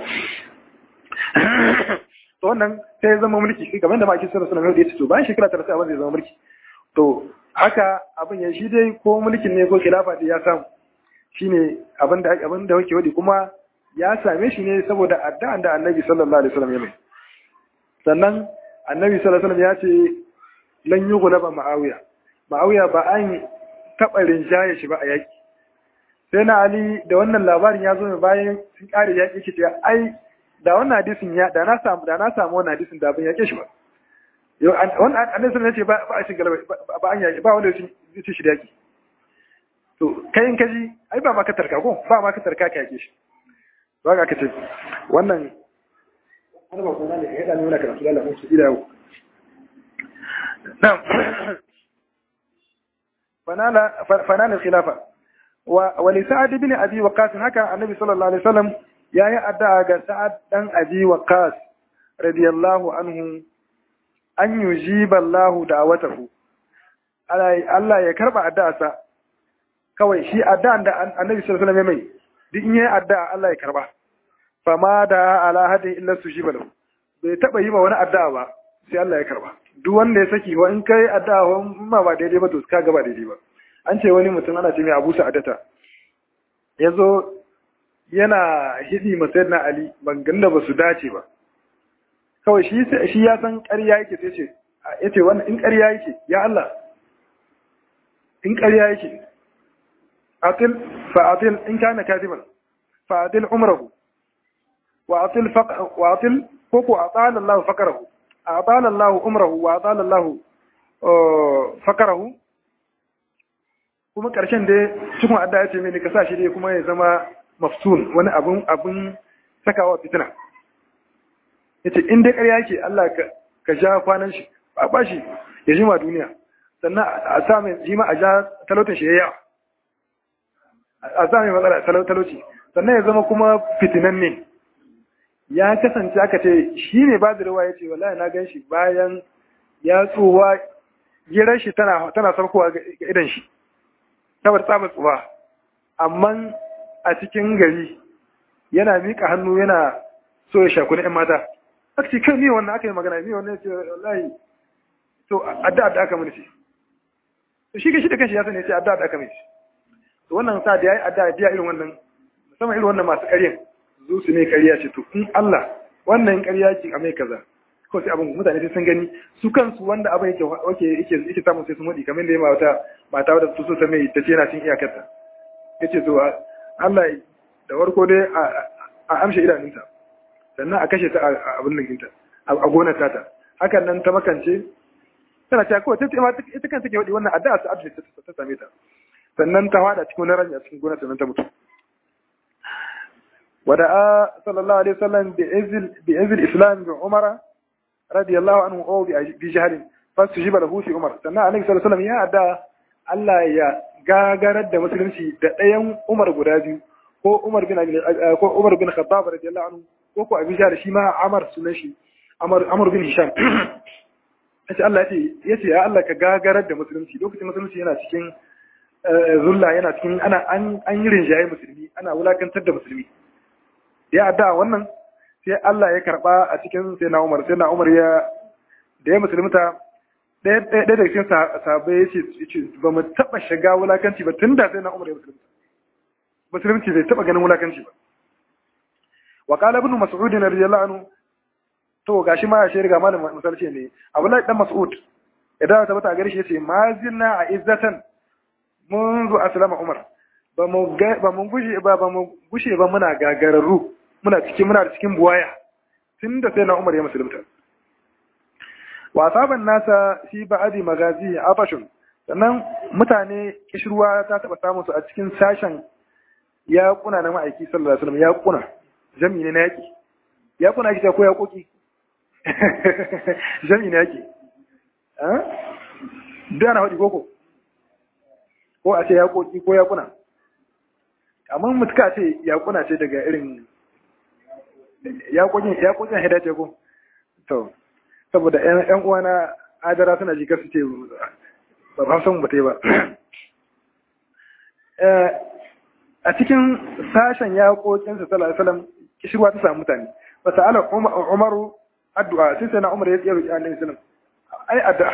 to wannan sai ya zama mulki shi kamar da maki sallallahu alaihi wasallam ya ce to bayan shekara 30 abin zai zama mulki to haka abin ya shi dai ko mulkin ne ko khilafa da ya samu shine abin da abin da yake wadi kuma ya same shi ne saboda addu'an da Annabi sallallahu alaihi wasallam ya mai sannan annabi sallallahu alaihi wasallam ya ce lan yughlaba ma'awiya ma'awiya ba an taɓa rinjaye shi ba a yaki sai na ali da wannan labarin ya zo ne bayan sun kare yaki shi ta ai da wannan hadisin ya da na samu da na samu wannan hadisin da ban yake shi ba yau wannan annabi sallallahu alaihi wasallam ya ce ba a cin galaba ba an yaki ba wanda ya ci shi da yaki to kai in kaji ai ba ma ka tarka ko ba ma ka tarka ka yake shi ba ga ka ce wannan ana ba kuma ne ya da nuna karatu da Allah su ila yau na'am fanala fanala khilafa wa wa li sa'ad ibn abi waqas haka annabi sallallahu alaihi wasallam yayi addu'a ga sa'ad dan abi waqas radiyallahu anhu an yujiba Allahu da'watahu Allah ya karba addu'arsa kawai shi addu'an da annabi sallallahu alaihi wasallam mai duk in yayi addu'a Allah ya karba fama da ala hadin illa sujiba lahu bai taba yi ma wani addu'a ba sai Allah ya karba duk wanda ya saki wa in kai addu'a wa ma ba daidai ba to ka ga ba daidai ba an ce wani mutum ana ce mai Abu Sa'adata yazo yana hidi ma sayyidina Ali bangan da basu dace ba kawai shi shi ya san ƙarya yake sai ce yace wannan in ƙarya yake ya Allah in ƙarya yake atil fa'atil in kana kadiban fa'atil umrahu wa'atil faq wa'atil koko atala Allah fakarahu atala Allah umrahu wa atala Allah fakarahu kuma karshen dai cikin adda ya ce mini ka sa shi dai kuma ya zama maftun wani abun abun sakawa fitina yace in dai ƙarya yake Allah ka ka ja kwanan shi ba ba shi ya jima duniya sannan a sa mai jima a ja talautin shi yawa a sa mai matsala talauci sannan ya zama kuma fitinan ne ya kasance aka ce shi ne ba da rawa ya ce wallahi na gan shi bayan ya tsuwa girar shi tana tana saukowa ga idan shi saboda tsabar tsuwa amma a cikin gari yana miƙa hannu yana so ya shakuni 'yan mata aka ce kai ne wannan aka yi magana ne wannan ya ce wallahi to addu'a da aka mini ce to shi shi da kanshi ya sani ya ce addu'a da aka mini to wannan sa da yayi addu'a biya irin wannan musamman irin wannan masu ƙaryan zo su ne ƙarya ce to in Allah wannan ƙarya ce a mai kaza ko sai abin mutane sai sun gani su kansu wanda abin yake yake yake yake samun sai sun wadi kamar da ya mata mata wadda su so ta mai ta ce yana cin iyakarta yace to Allah da warko dai a amshe idanunta sannan a kashe ta a abin nan ɗinta a gonar tata hakan nan ta makance tana cewa kawai ta ita kan take wadi wannan addu'a ta abin ta same ta sannan ta hada cikin wani rami a cikin gonar sannan ta mutu ودعا صلى الله عليه وسلم بإذن بإذن الإسلام بعمر رضي الله عنه أو بجهل فاستجيب له في عمر سنة النبي صلى الله عليه وسلم يا أدا Allah ya gagarar da musulunci da ɗayan Umar guda biyu ko Umar bin ko Umar bin Khattab radiyallahu anhu ko ko Abu Jahl shi ma Amr sunan shi Amr Amr bin Hisham yace Allah yace yace ya Allah ka gagarar da musulunci lokacin musulunci yana cikin zulla yana cikin ana an an yi rinjaye musulmi ana wulakantar da musulmi ya adda wannan sai Allah ya karba a cikin sai na Umar sai na Umar ya da ya musulunta ɗaya ɗaya daga cikin sahabbai ya ce ba mu taɓa shiga wulakanci ba tun da sai na Umar ya musulunta musulunci bai taɓa ganin wulakanci ba wa qala ibn mas'ud radiyallahu anhu to gashi ma ya shi riga malam misalci ne Abdullahi dan Mas'ud idan ta bata gare shi yace ma zinna a izzatan منذ أسلم عمر ba mu gushe ba ba mu gushe ba muna gagararru muna cikin muna cikin buwaya tunda sai na Umar ya musulunta wa saban nasa fi ba'di magazi afashun sannan mutane kishruwa ta taba samun su a cikin sashen ya kuna na ma'aiki sallallahu alaihi wasallam ya kuna jami ne na yaki ya kuna ki ko ya koki jami ne yaki eh da na hadi koko ko a ce ya koki ko ya kuna amma mutuka ce ya kuna ce daga irin ya kokin ya kokin hida ce ko to saboda ƴan uwana adara suna ji kasu ce ba ba san ba ba a cikin sashen ya kokin sa sallallahu alaihi wasallam kishirwa ta samu mutane fa sa'ala umaru addu'a sai sai na umar ya tsaya ga annabi sallallahu ai addu'a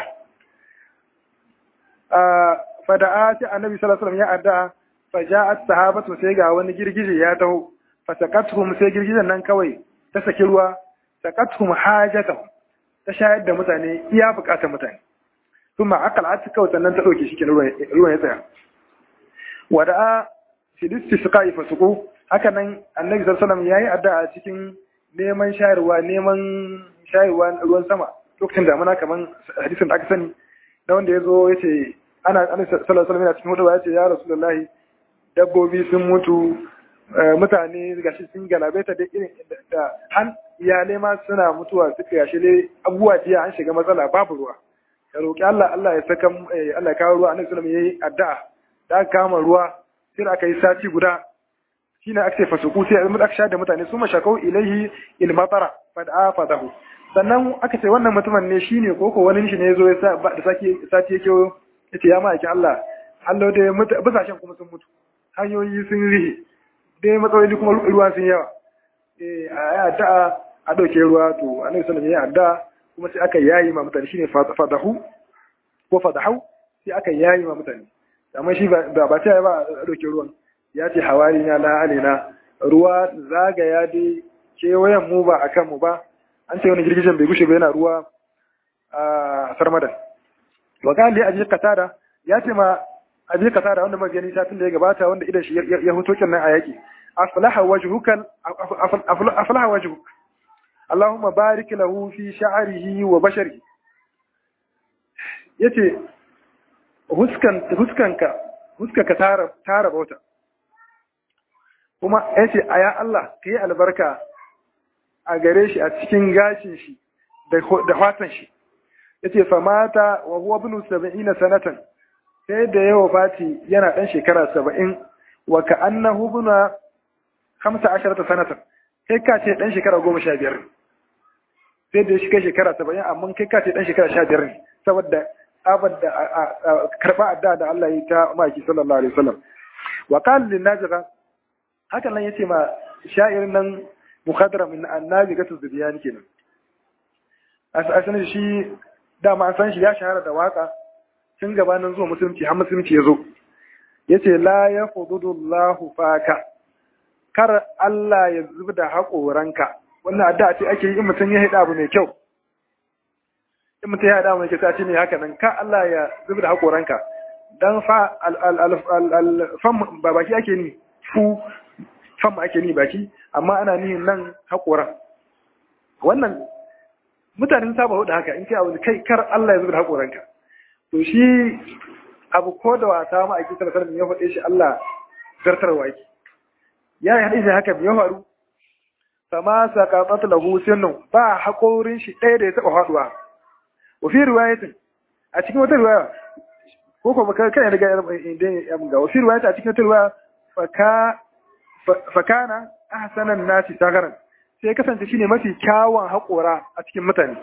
fada'a sai annabi sallallahu alaihi wasallam ya addu'a faja'at sahabatu sai ga wani girgije ya taho fasaqatuhum sai girgijen nan kawai ta saki ruwa saqatuhum hajatuhum ta shayar da mutane iya bukatar mutane kuma akal a kawai sannan ta ɗauke shi ke ruwan ya tsaya wada'a filisti suka yi fasuku haka nan annabi sallallahu ya yi addu'a cikin neman shayarwa neman shayarwa ruwan sama lokacin damuna kamar hadisin da aka sani na wanda ya zo ya ce ana annabi sallallahu alaihi cikin hudu ya ce ya rasulullahi dabbobi sun mutu mutane gashi sun galabaita da irin da han iyalai ma suna mutuwa suka gashi ne abubuwa jiya an shiga matsala babu ruwa ya roƙi Allah Allah ya saka Allah ya kawo ruwa annabi sallallahu alaihi yayi addu'a da aka kama ruwa sai aka yi sati guda shine aka ce fasuku sai mun aka da mutane su mashakau ilaihi ilmatara fad'a fadahu sannan aka ce wannan mutumin ne shine ko ko wani shi ne yazo ya sa da saki sati yake yace ya ma'aikin Allah Allah da busashen kuma sun mutu hanyoyi sun rihe dai matsaloli kuma ruwa sun yawa eh a addu'a a dauke ruwa to annabi sallallahu alaihi wasallam ya addu'a kuma sai aka yayi ma mutane shine fadahu ko fadahu sai aka yayi ma mutane amma shi ba ba ta ba a dauke ruwan ya ce hawari na la alina ruwa zagaya dai kewayen mu ba akan mu ba an ce wani girgijen bai gushe ba yana ruwa a sarmadan wa kan li abi qatada ya ce ma abi qatada wanda muka gani satin da ya gabata wanda idan shi ya huto kin nan a yaki aflaha wajhuka aflaha wajhuk Allahumma barik lahu fi sha'rihi wa basharihi yace huskan huskanka huskanka tara tara bauta kuma yace aya Allah kai albarka a gare shi a cikin gashin shi da da fatan shi yace fa mata wa huwa ibn 70 sanatan sai da yawa fati yana dan shekara 70 wa ka annahu ibn 15 sanatan kai ka ce dan shekara 15 sai da shi kai shekara 70 amma kai ka ce dan shekara 15 ne saboda tsabar da karba adda da Allah ya ta maki sallallahu alaihi wasallam wa qala lin najra hakan nan yace ma sha'irin nan mukhadara min annabi gatu zubiyani kenan asalin shi dama an san shi ya shahara da waka tun gabanin zuwa musulunci har musulunci ya zo yace la yafudullahu faka kar Allah ya zubda haƙoranka wannan addu'a ce ake yi in mutum ya haɗa abu mai kyau in mutum ya haɗa mai kyau ce ne haka nan ka Allah ya zubda haƙoranka dan fa fam ba baki ake ni fu fam ake ni baki amma ana ni nan haƙoran wannan mutanen saba hudu haka in kai abu kai kar Allah ya zubda haƙoranka to shi abu ko da wata ma ake tarkar ya faɗe shi Allah zartarwa yake ya yi hadisi haka ya faru fama saqatat lahu sinu ba haƙorin shi ɗaya da ya taɓa faɗuwa wa fi riwayatin a cikin wata riwaya ko ko baka kai daga inda ya mun ga wa fi riwayatin a cikin wata riwaya faka fakana ahsanan nasi sagaran sai kasance shine mafi kyawun haƙora a cikin mutane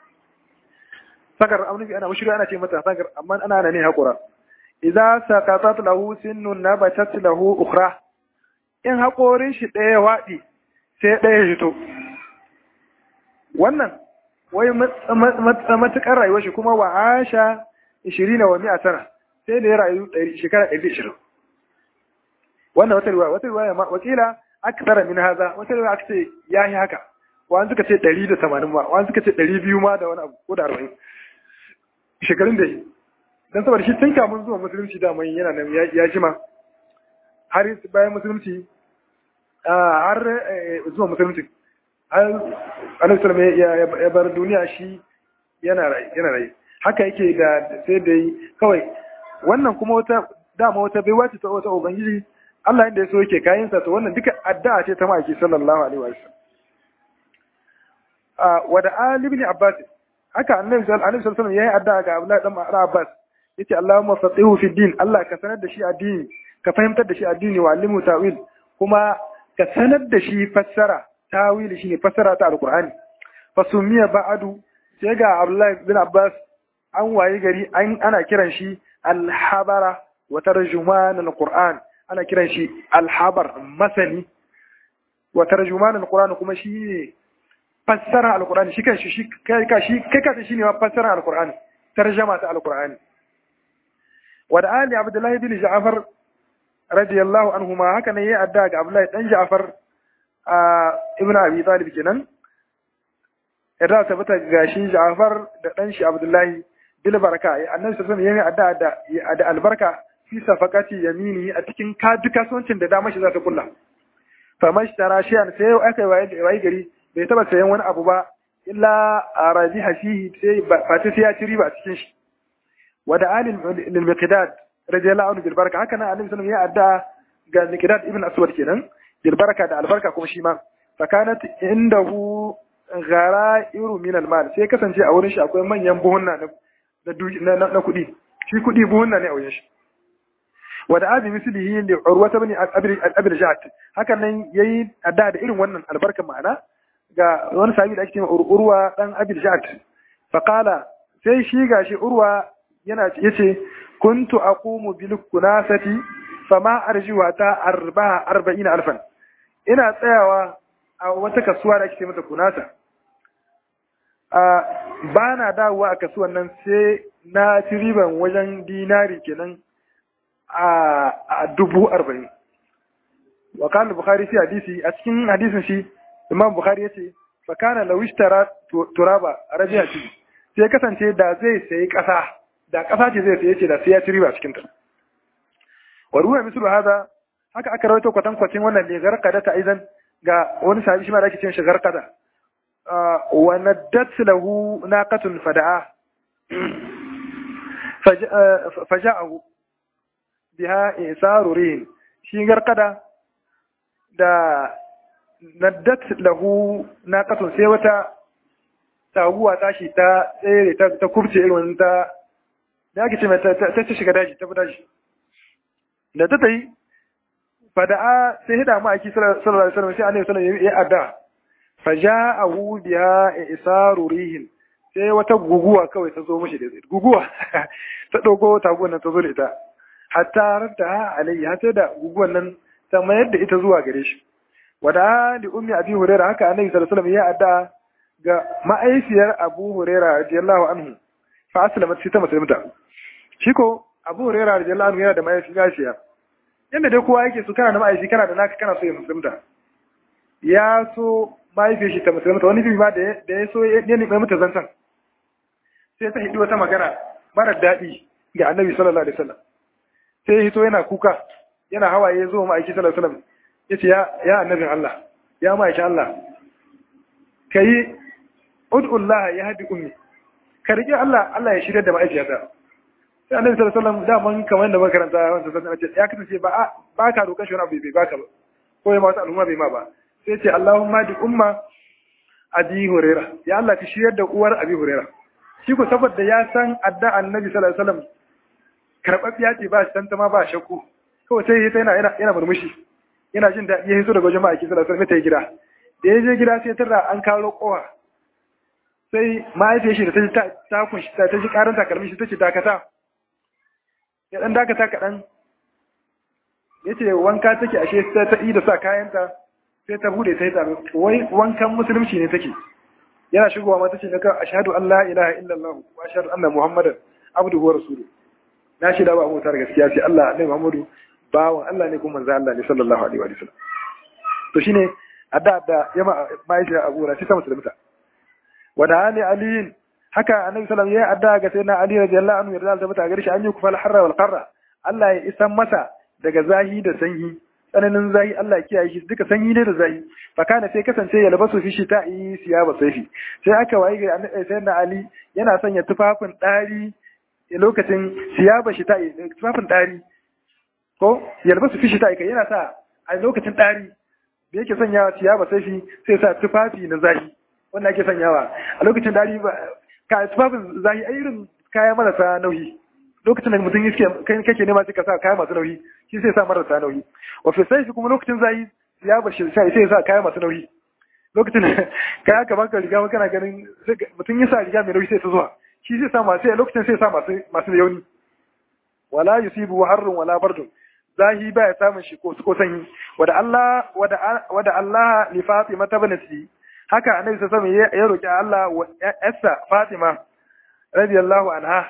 sagar amnubi ana mushri ana ce mata sagar amma ana ana ne haƙora idza saqatat lahu sinnun nabatat lahu ukhra in haƙorin shi ɗaya waɗi sai ɗaya fito wannan wai matuƙar rayuwar shi kuma wa asha ishirin wa mi'a sana sai da ya rayu shekara ɗari ishirin wannan wata riwaya wata riwaya wakila aka tara min haza wata riwaya aka ce ya yi haka wani suka ce ɗari da tamanin ma wani suka ce ɗari biyu ma da wani abu ko da arba'in shekarun da yi don saboda shi tun kamun zuwa musulunci da mai yana nan ya jima har bayan musulunci har zuwa musulunci har annabi sallallahu ya bar duniya shi yana rai yana rai haka yake da sai da yi kawai wannan kuma wata dama wata baiwa ce ta wata ubangiji Allah inda ya so yake kayan sa to wannan duka addu'a ce ta maki sallallahu alaihi wa sallam wa da Ali ibn Abbas haka annabi sallallahu alaihi wasallam yayi addu'a ga Abdullah dan Abbas yace Allahumma faqihu fi din Allah ka sanar da shi addini ka fahimtar da shi addini wa alimu ta'wil kuma ka sanar da shi fassara tawili shine fassara ta alqur'ani fasumiya ba'adu sai ga Abdullah bin Abbas an waye gari an ana kiran shi al-habara wa tarjuman al-qur'an ana kiran shi al-habar masani wa tarjuman al-qur'an kuma shi ne fassara al-qur'ani shi kan shi kai ka shi kai ka shi ne fassara al-qur'ani tarjama ta al-qur'ani wa da ali Abdullah bin Ja'far radiyallahu anhuma haka ne ya adda ga Abdullahi dan Ja'far ibn Abi Talib kenan yarda ta bata gashi Ja'far da dan shi Abdullahi bil baraka annabi sallallahu alaihi wasallam adda da da albarka fi safaqati yamini a cikin kadu kasuwancin da dama shi za ta kulla fa mashtara shiyan sai aka yi wayi gari bai taba sayan wani abu ba illa arabiha fihi sai ba ta sai ya ci riba a cikin shi wa da alil lil miqdad radiyallahu anhu bil baraka haka nan annabi sallallahu alaihi wasallam ya adda ga miqdad ibn aswad kenan bil baraka da albarka kuma shi ma fa kanat indahu ghara'iru min al mal sai kasance a wurin shi akwai manyan buhunna na na kuɗi shi kuɗi buhunna ne a wurin shi wa da abi mislihi li urwa ibn abi ja'd hakan nan yayi adda da irin wannan albarka ma'ana ga wani sahabi da ake cewa urwa dan abi ja'd fa qala sai shi gashi urwa yana yace kuntu aqumu bil kunasati fama arjuwa ta arba'a arba'ina alfan ina tsayawa a wata kasuwa da ake mata kunasa a ba na dawowa a kasuwan nan sai na ci riban wajen dinari kenan a dubu arba'in wa kana bukhari fi hadisi a cikin hadisin shi imam bukhari yace fa kana law ishtara turaba rabiati sai kasance da zai sayi kasa da kasa ce zai saye ce da sai ya ci riba cikin ta wa ruwa mislu hada haka aka rawaito kwatan kwatin wannan ne garkada ta aidan ga wani sahabi shi ma da ake cewa shi garkada wa naddat lahu naqatun fada'a faja'ahu biha isarurin shi garkada da naddat lahu naqatun sai wata taguwa tashi ta tsere ta ta kurce irin ta da ake ce ta ta shiga daji ta daji da ta tayi fada'a sai hida mu aiki sallallahu alaihi wasallam sai annabi sallallahu alaihi wasallam ya adda faja'ahu biha isarurihin sai wata guguwa kawai ta zo mishi da zai guguwa ta dogo taguwan nan ta zo da ita hatta radda alayhi har sai da guguwan nan ta mayar da ita zuwa gare shi wada li ummi abi hurairah haka annabi sallallahu alaihi wasallam ya adda ga ma'aifiyar abu hurairah radiyallahu anhu fa aslamat sai ta musulunta shi ko abu hurairah radiyallahu anhu yana da ma'aifiya yanda dai kowa yake so kana da ma'aifi kana da naka kana so ya musulunta ya so mahaifiyar shi ta musulunta wani bibi ma da ya so ya nemi mata zantan sai ta hidi wata magana mara daɗi ga annabi sallallahu alaihi wasallam sai hito yana kuka yana hawaye zo ma'aiki sallallahu alaihi wasallam yace ya ya annabin Allah ya ma'aiki Allah kai ud'ullah ya hadi ummi ka rike Allah Allah ya shirya da ma'aikiyata sai annabi sallallahu alaihi wasallam da man kamar da makaranta wanda sai ce ya kasance ba ba ka roƙar shi wani abu bai baka ba ko ya ma wata al'umma bai ma ba sai ce Allahumma di umma abi huraira ya Allah ka shiryar da uwar abi huraira shi ko saboda ya san adda annabi sallallahu alaihi wasallam karɓaɓɓiya ce ba shi tantama ba shakku kawai sai ya yana yana yana murmushi yana jin daɗi ya hiso daga wajen ma'aikin sallallahu alaihi wasallam ta gida da ya je gida sai tarra an kawo kowa sai mahaifiyar shi da ta ji ta kunshi ta ji karin takalmin shi ta ce dakata ya dan dakata kaɗan ya ce wanka take ashe ta ta da sa kayanta sai ta bude ta yi tsaro wai wankan musulunci ne take yana shigowa mata ce naka ashhadu an la ilaha illallah wa ashhadu anna muhammadan abduhu wa rasuluhu na shaida ba mu tar gaskiya sai Allah annabi Muhammadu bawan Allah ne kuma manzo Allah ne sallallahu alaihi wa sallam to shine adda da yama bai shi Abu Hurairah sai ta musulunta wa da ali ali haka annabi sallallahu alaihi wasallam ya adda ga sayyidina Ali radiyallahu anhu yarda da mata gare shi an yi kufal harra wal qarra Allah ya isan masa daga zahi da sanyi tsananin zahi Allah ya kiyaye shi duka sanyi ne da zahi fa kana sai kasance ya labasu fi shi ta yi siyaba saifi sai aka waye ga sayyidina Ali yana sanya tufafin dari lokacin siyaba shi ta tufafin dari ko yalbasu fi shi ta kai yana sa a lokacin dari da yake sanyawa siyaba saifi sai sa tufafi na zahi wanda ake sanyawa a lokacin dari ba ka tufafin zahi a irin kaya marasa nauyi lokacin da mutum yake kai kake nema sai ka sa kaya masu nauyi shi sai sa marasa nauyi wa fi sai kuma lokacin zahi siyaba shi sai sai sa kaya masu nauyi lokacin kaya ka baka riga kana ganin mutum ya sa riga mai nauyi sai ta zuwa shi zai sa masu lokacin sai sa masu masu yauni wala yusibu harrun wala bardun zahi baya samun shi ko ko sanyi wada Allah wada wada Allah li Fatima tabnati haka annabi sallallahu alaihi wasallam ya roki Allah wa yarsa Fatima radiyallahu anha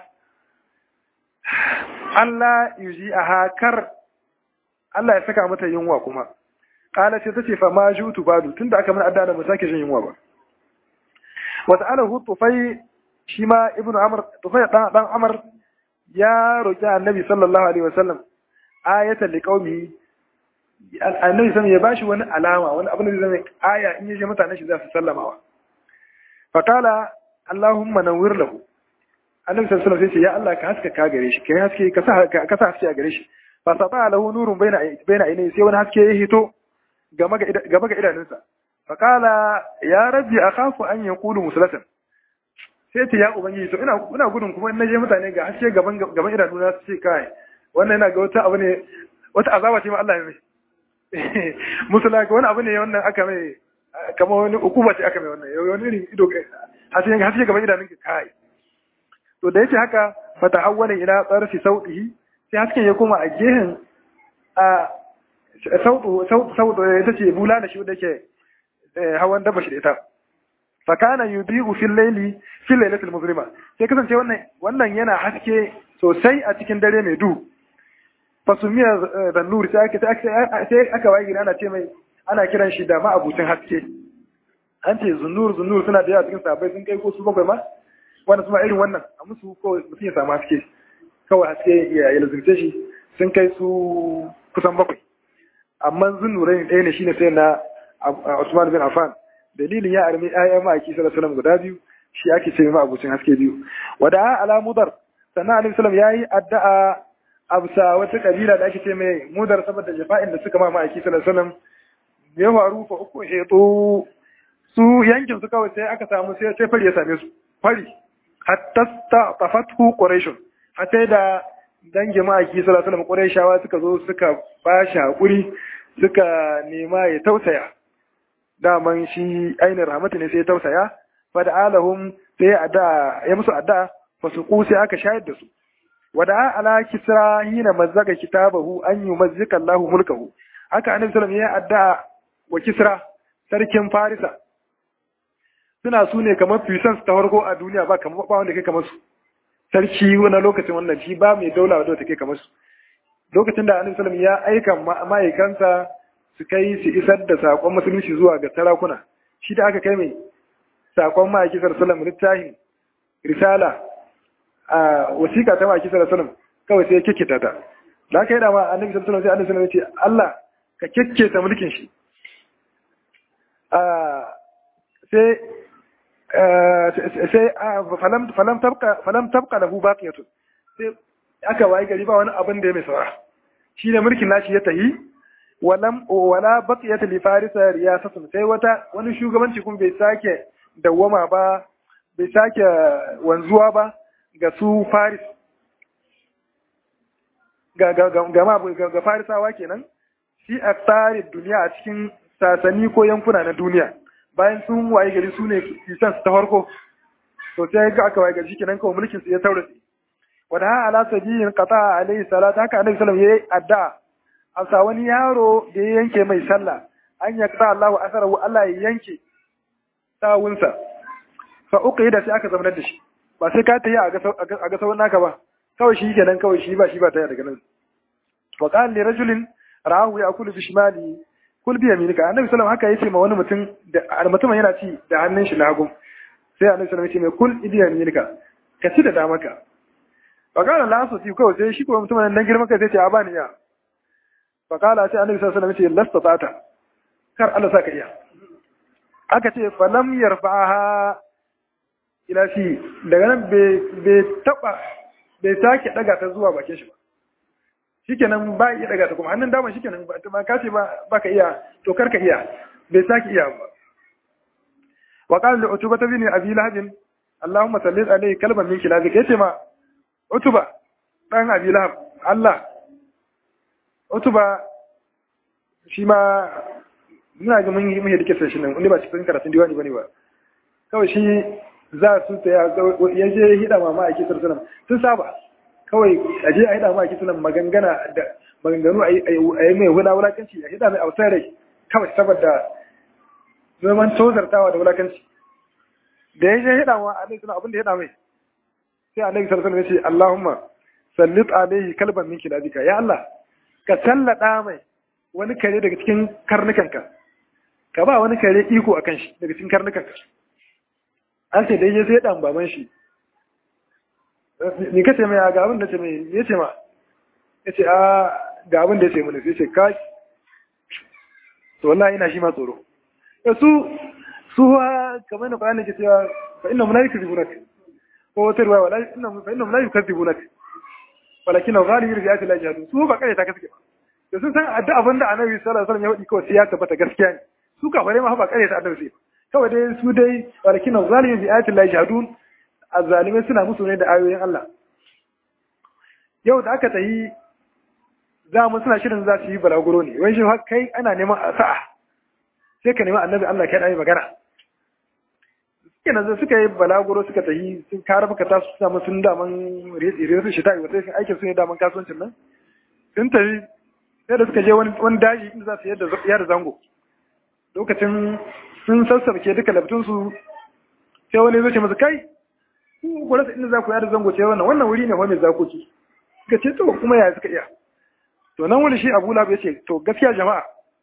Allah yuji aha kar Allah ya saka mata yunwa kuma kala ce tace fa ma jutu badu tunda aka mun adda mu sake jin yunwa ba wa ta'alahu tufai shi ma ibnu amr tufai dan dan amr ya roki annabi sallallahu alaihi wasallam ayatan liqaumihi annabi sallallahu ya bashi wani alama wani abin da zai zama aya in yaje mutanen shi za su sallamawa fa qala allahumma nawwir lahu annabi sallallahu alaihi wasallam ya Allah ka haska ka gare shi kai haske ka sa ka sa haske a gare shi fa saba lahu nurun baina baina ainihi sai wani haske ya hito gaba ga gaba ga idanunsa fa qala ya rabbi akhafu an yaqulu muslatan sai ce ya ubangiji to ina ina gudun kuma in naje mutane ga haske gaban gaban idanuna su ce kai wannan yana ga wata abu ne wata azaba ce ma Allah ya mai musula wani abu ne wannan aka mai kamar wani ukuba ce aka mai wannan wani irin ido haske haske gaban idanun ka kai to da yace haka fata awwala ila tsarfi sautihi sai hasken ya koma a gehen a sautu sautu ita ce bula da shi da ke hawan daba shi da ita fa kana yudiu fil layli fil laylatil muzlima sai kasance wannan wannan yana haske sosai a cikin dare mai duhu fasumiya da nuri sai aka waye gina ana ce mai ana kiran shi da ma'abucin haske an ce zunur zunur suna da yawa cikin sabai sun kai ko su bakwai ma wanda su ma irin wannan a musu ko mutum ya samu haske kawai haske ya lazimce shi sun kai su kusan bakwai amma zunurai ɗaya ne shine sai na Usman bin Affan dalilin ya armi ayyan ma'aiki sallallahu alaihi guda biyu shi ake ce ma'abucin haske biyu wada ala mudar sannan alaihi salam yayi addu'a absa wata kabila da ake ce mai mudar saboda jafa'in da suka ma ma'aiki sallallahu alaihi wasallam ya faru fa uku heto su yankin su kawai sai aka samu sai sai fari ya same su fari hatta tafathu quraish hatta da dangi ma'aiki sallallahu alaihi wasallam quraishawa suka zo suka bashi hakuri suka nema ya tausaya daman shi ainihin rahmatu ne sai ya tausaya fa da alahum sai ya ya musu adda fa su sai aka shayar da su wada ala kisra hina mazzaga kitabahu an yumazzika Allah mulkahu haka annabi sallallahu ya adda wa kisra sarkin farisa suna su ne kamar puissance ta farko a duniya ba kamar ba wanda kai kamar su sarki wani lokacin wannan shi ba mai daula wadda take kamar su lokacin da annabi sallallahu ya aika ma'aikansa su kai su isar da sakon musulunci zuwa ga sarakuna shi da aka kai mai sakon ma'aiki sallallahu alaihi littafin risala a wasiƙa ta maki sallallahu alaihi kawai sai ya kikkita ta da aka yi da ma annabi sallallahu alaihi wasallam ya ce Allah ka kikkita mulkin shi sai sai falam falam tabqa falam tabqa lahu baqiyatu sai aka wayi gari ba wani abin da ya mai saura shi ne mulkin nashi ya tahi walam wala baqiyat li farisa riyasatun sai wata wani shugabanci kuma bai sake dawwama ba bai sake wanzuwa ba ga su faris ga ga ga ga ga farisawa kenan shi a tsarin duniya a cikin sasani ko yankuna na duniya bayan sun waye gari su ne kisan ta farko to sai ga aka waye gari kenan kawai mulkin su ya taurace wada ha ala sabiyin qata alaihi salatu haka annabi sallallahu alaihi wasallam yayi adda asa wani yaro da ya yanke mai sallah an yakta Allahu asarahu Allah ya yanke sawunsa fa uqida sai aka zamanar da shi ba sai ka tayi a ga sauran naka ba kawai shi kenan kawai shi ba shi ba taya daga nan wa qala li rajulin ra'ahu ya'kulu bi shimali kul bi yaminika annabi sallallahu haka yace ma wani mutum da mutumin yana ci da hannun shi na hagu sai annabi sallallahu yace mai kul bi yaminika ka ci da damaka wa qala la asati kawai sai shi ko mutumin nan girman kai sai ce a bani ya fa qala sai annabi sallallahu alaihi wasallam yace lasta tata kar Allah saka iya aka ce falam yarfa'aha ila shi daga nan bai taba bai sake daga ta zuwa bakin shi ba shikenan ba iya daga ta kuma hannun dama shikenan ba ka ce ba baka iya to kar ka iya bai sake iya ba wa qala li utuba bin abi lahab allahumma salli alayhi kalban min kilabik yace ma utuba dan abi lahab Allah utuba shi ma muna ga mun yi mun yi dake shi nan wani ba cikin karatun diwani bane ba kawai shi za su ta ya je hida mama a kisar sunan sun saba kawai a je a hida mama a kisar sunan magangana da maganganu a yi mai wula wulakanci a hida mai ausar rai kawai saboda zaman tozartawa da wulakanci da ya je hida ma alaihi sunan abin da hida mai sai alaihi sallallahu alaihi ya ce Allahumma sallit alaihi kalban min kilabika ya Allah ka sallada mai wani kare daga cikin karnukanka ka ba wani kare iko akan shi daga cikin karnukanka an ce dai ya sai dan baban shi ni kace mai ga abin da ce mai ya ce ma ya ce a ga abin da ya ce mana sai ce kai to wallahi ina shi ma tsoro su su ha kamar na bayanin ke cewa fa inna malaika zibunak ko wata ruwa wala inna fa inna malaika zibunak walakin ghalibi bi ayati Allah su ba kare ta kaske da sun san adda abin da annabi sallallahu alaihi wasallam ya faɗi kawai sai ya tabbata gaskiya ne su ka bare ma ba kare ta annabi sai kawai dai su dai walakin ghalibi bi ayati Allah jahadun azzalimai suna musu ne da ayoyin Allah yau da aka tayi za mu suna shirin za su yi balaguro ne wai shi kai ana neman a sa'a sai ka nemi annabi Allah kai dai magana kenan da suka yi balaguro suka tafi sun kare maka tasu su samu sun daman rere shi ta yi wata aikin su ne daman kasuwancin nan sun tafi sai da suka je wani daji inda za su yada zango lokacin sun sassabke duka labtunsu sai wani zai ce masu kai ku ku rasa inda za ku yada zango ce wannan wannan wuri ne wani zakoki suka ce to kuma yaya suka iya to nan wani shi abu labu ya ce to gaskiya jama'a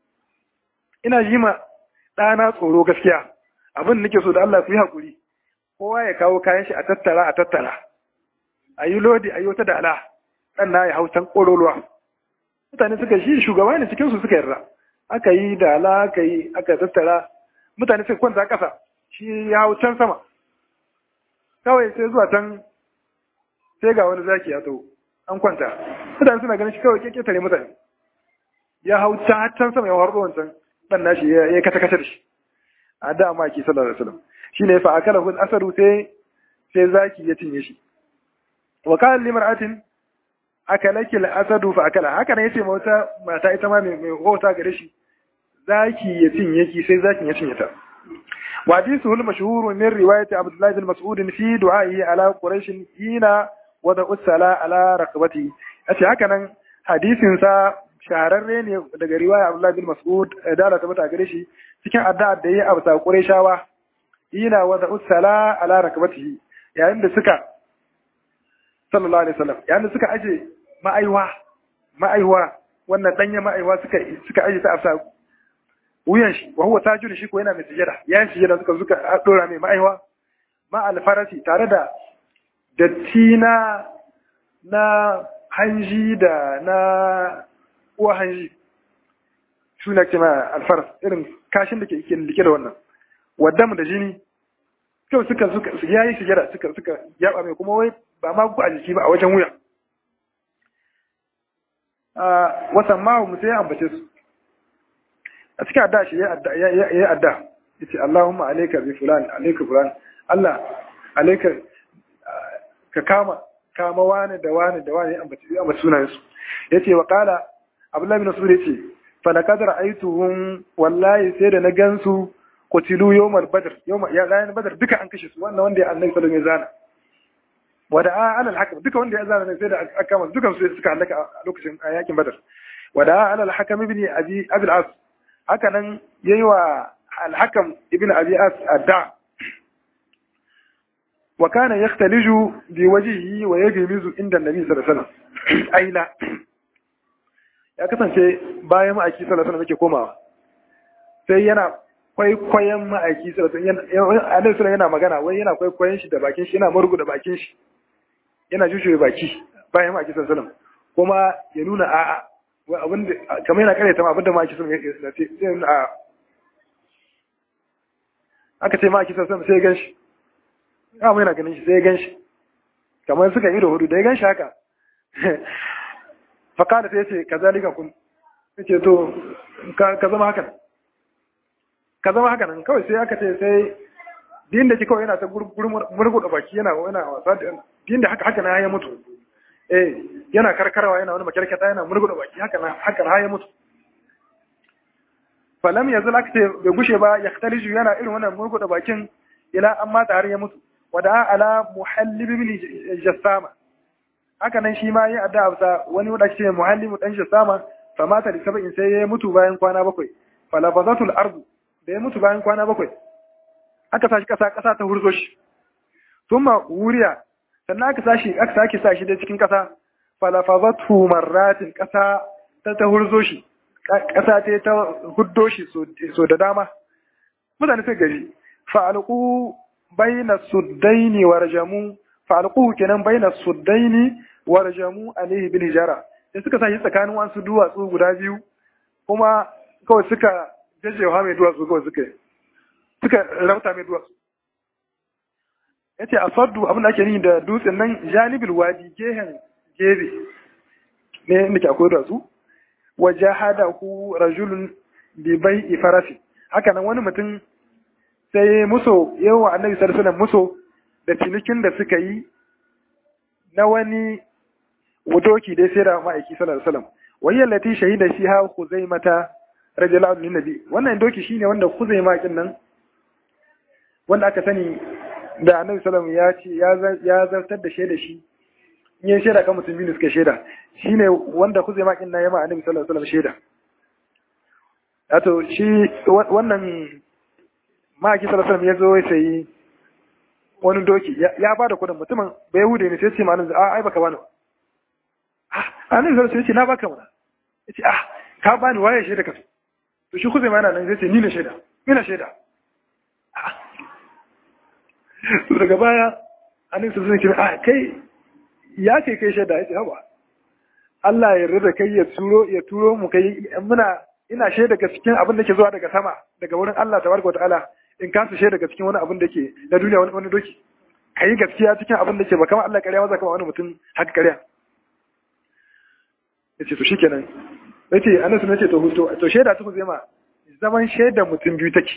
ina yi ma ɗana tsoro gaskiya abin da nake so da Allah ku yi haƙuri kowa ya kawo kayan shi a tattara a tattara a yi lodi a yi wata dala ɗan na ya hau can ƙololuwa mutane suka shi shugaba ne cikinsu suka yarda aka yi dala aka yi aka tattara mutane suka kwanta ƙasa shi ya hau can sama kawai sai zuwa can sai ga wani zaki ya taho an kwanta mutane suna ganin shi kawai keketare mutane ya hau can sama ya harbo wancan ɗan nashi ya kata kata da shi a da ma ke sallallahu alaihi wasallam shine fa akala hul asaru sai sai zaki ya cinye shi wa qala limra'atin akalaki al-asadu fa akala haka ne yace mata mata ita ma mai hota gare shi zaki ya cinye ki sai zakin ya cinye ta wa hadithu al-mashhur min riwayat Abdullah bin Mas'ud fi du'a'i ala Quraysh hina wada usala ala raqabati yace haka nan hadisin sa shahararre ne daga riwaya Abdullah bin Mas'ud da Allah tabbata gare shi cikin addu'ar da yayi a bisa Qurayshawa hina wada usala ala raqabatihi yayin da suka sallallahu alaihi wasallam yayin da suka aje ma'aiwa ma'aiwa wannan danya ma'aiwa suka suka aje ta afsa wuyan shi wa huwa tajir shi ko yana mai sujada yayin sujada suka suka dora mai ma'aiwa ma alfarasi tare da datti na na hanji da na uwa hanji suna kima alfaras irin kashin da ke like da wannan wadda da jini kyau suka suka yayi sujada suka suka yaba mai kuma wai ba ma ku a jiki ba a wajen wuya wasan mahu musu ya ambace su a cikin adda shi ya yi adda ya ce Allahumma alaika bi fulan alaika fulan Allah alaika ka kama kama wani da wani da wani ambace ya ambace sunayen su ya ce wa kala Abdullahi bin Mas'ud ya ce fa laqad ra'aytuhum wallahi sai da na gansu qutilu yawmal badr yawma ya ranar badr duka an kashe su wannan wanda ya annabi sallallahu alaihi wasallam wada ala al-hakam duka wanda ya zana sai da aka kama dukan su suka halaka a lokacin yakin badar wada ala al-hakam ibn abi abi al-as haka nan yayi wa al-hakam ibn abi as adda wa kana yaktaliju bi wajhihi wa yajmizu inda annabi sallallahu alaihi wasallam aila ya kasance bayan ma'aiki sallallahu alaihi wasallam yake komawa sai yana kwaikwayon ma'aiki sallallahu alaihi wasallam yana magana wai yana kwaikwayon shi da bakin shi yana murgu da bakin shi yana jujjuya baki bayan ma'aiki sallallahu alaihi kuma ya nuna a'a abin da kamar yana karyata ma abin da ma'aiki sallallahu alaihi wasallam sai nuna a'a aka ce ma'aiki sallallahu alaihi sai ya ganshi ya mai yana ganin shi sai ya ganshi kamar suka ido hudu da ya ganshi haka fakada sai ya ce kazalika kun ya ce to ka zama hakan ka zama haka nan kawai sai aka ce sai din da ke kawai yana ta murguɗa baki yana yana wasa da din da haka haka na ya mutu eh yana karkarwa yana wani makarkata yana murguɗa baki haka na haka na ya mutu falam yanzu aka ce bai gushe ba ya ktaliju yana irin wannan murguɗa bakin ila an mata har ya mutu wada ala muhallib ibn jassama haka nan shi ma ya adda absa wani wanda ce muhallib dan jassama fa mata da sab'in sai ya mutu bayan kwana bakwai falafazatul ardu da ya mutu bayan kwana bakwai aka sashi kasa kasa ta hurzo shi thumma wuriya sannan aka sashi aka sake sashi da cikin kasa falafazatu marratin kasa ta ta hurzo shi kasa ta ta huddo shi so da dama mutane sai gari fa alqu baina suddaini warjamu fa alquhu kenan baina suddaini warjamu alaihi bil hijara sai suka sa shi tsakanin wasu duwatsu guda biyu kuma kawai suka jajjewa mai duwatsu kawai suka suka rauta mai duwatsu yace asaddu abin da ake nihi da dutsen nan janibil wadi gehen gebe ne inda ke akwai duwatsu wa jahadahu rajulun bi bai'i farasi haka nan wani mutum sai muso yawa annabi sallallahu alaihi muso da cinikin da suka yi na wani wudoki dai sai da ma'aiki sallallahu alaihi wasallam wayyal lati shahida fiha khuzaimata radiyallahu anhu nabi wannan doki shine wanda khuzaima kin nan wanda aka sani da annabi sallallahu alaihi wasallam ya ce ya zartar da shaida shi in ya shaida kan mutum biyu suka shaida shine wanda khuzaima kin nan ya ma annabi sallallahu alaihi wasallam shaida wato shi wannan ma'aiki sallallahu alaihi wasallam ya zo ya sayi wani doki ya ba da kudin mutumin bai hude ne sai ce ma a ai baka bani ba annabi sallallahu alaihi na baka mana yace ah ka bani waye shaida ka to shi kuzai mana nan yace ni ne shaida ina shaida to daga baya annabi sallallahu alaihi ah kai ya kai kai shaida yace haba Allah ya yarda da kai ya turo ya turo mu kai muna ina shaida ga cikin abin da ke zuwa daga sama daga wurin Allah tabaraka wa ta'ala in ka su shaida ga cikin wani abin da ke na duniya wani wani doki kai gaskiya cikin abin da ke ba kamar Allah ƙarya maza kama wani mutum haka ƙarya ya ce to shi kenan ya ce ana suna ce to hutu to shaida ta zai ma zaman shaida mutum biyu take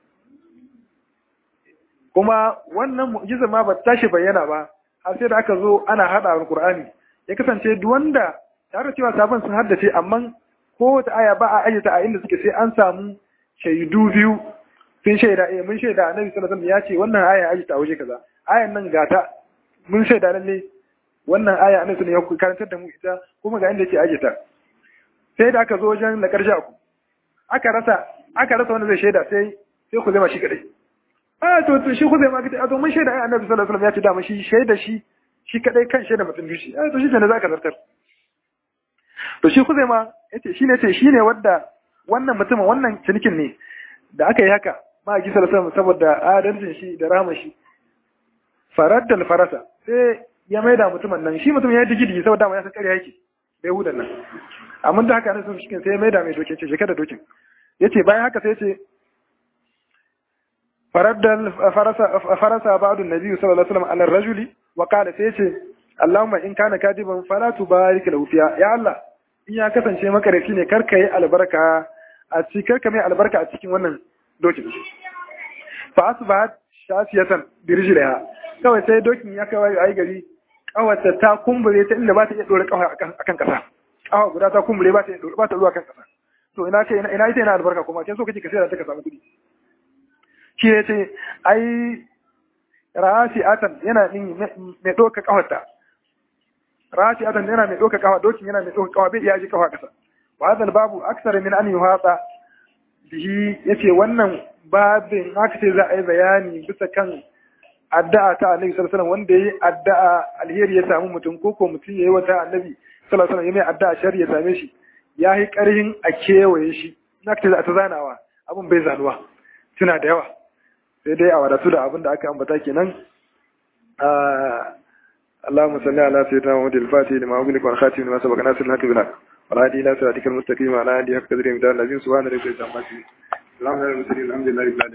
kuma wannan mu'jizar ma ba tashi bayyana ba har sai da aka zo ana hada alqur'ani ya kasance duk wanda tare da cewa sabon sun haddace amma ko wata aya ba a ayyata a inda suke sai an samu shaidu biyu sun shaida eh mun shaida annabi sallallahu alaihi wasallam ya ce wannan aya ayyata a waje kaza ayan nan gata mun shaida lalle wannan aya annabi sallallahu alaihi wasallam ya karantar da mu ita kuma ga inda yake ayyata sai da aka zo wajen na karshe ku aka rasa aka rasa wanda zai shaida sai sai ku zama shi kadai a to to shi ku zama kadai a to mun shaida ai annabi sallallahu alaihi wasallam ya ce da mun shi shaida shi shi kadai kan shaida mutum biyu shi a to shi ne zaka zartar to shi ku zama yace shi ne ce shi ne wanda wannan mutumin wannan cinikin ne da aka yi haka ma ji sallallahu alaihi saboda adalcin shi da rahama shi faraddal farasa sai ya maida mutumin nan shi mutum ya yi digidi saboda ma ya san ƙarya yake da yahudan nan amma da haka ne sun shi sai ya maida mai dokin ce shekara dokin yace bayan haka sai yace faraddal farasa farasa ba'du nabi sallallahu alaihi wasallam ala rajuli wa qala sai yace Allahumma in kana kadiban fala tubarik lahu fiya ya Allah in ya kasance makarafi ne karka yi albarka a cikin karka mai albarka a cikin wannan dokin fa asbahat shafiyatan bi rijliha kawai sai dokin ya kai ayi gari kawata ta kumbure ta inda ba ta iya dore kawai akan kasa kawa guda ta kumbure ba ta ba ta zuwa kan kasa to ina ce ina ita ina albarka kuma kin so kace ka sai da ta ka samu kudi shi ya ce ai rasi atan yana din mai doka kawata rasi atan yana mai doka kawa dokin yana mai doka kawa bai iya ji kawa kasa wa hadal babu aksara min an yuhata bihi yace wannan babin haka sai za a yi bayani bisa kan addu'a ta annabi sallallahu alaihi wasallam wanda yayi addu'a alheri ya samu mutum ko ko mutum yayi wata annabi sallallahu alaihi wasallam ya mai addu'a shari ya same shi ya yi karhin a kewaye shi na ta ta zanawa abin bai zanuwa suna da yawa sai dai a wadatu da abin da aka ambata kenan اللهم صل على سيدنا محمد الفاتح لما أغلق والخاتم لما سبق ناصر الحق بالحق والهادي إلى صراطك المستقيم وعلى آله حق قدره ومدار العظيم سبحان ربك رب العزة عما يصفون الحمد لله رب العالمين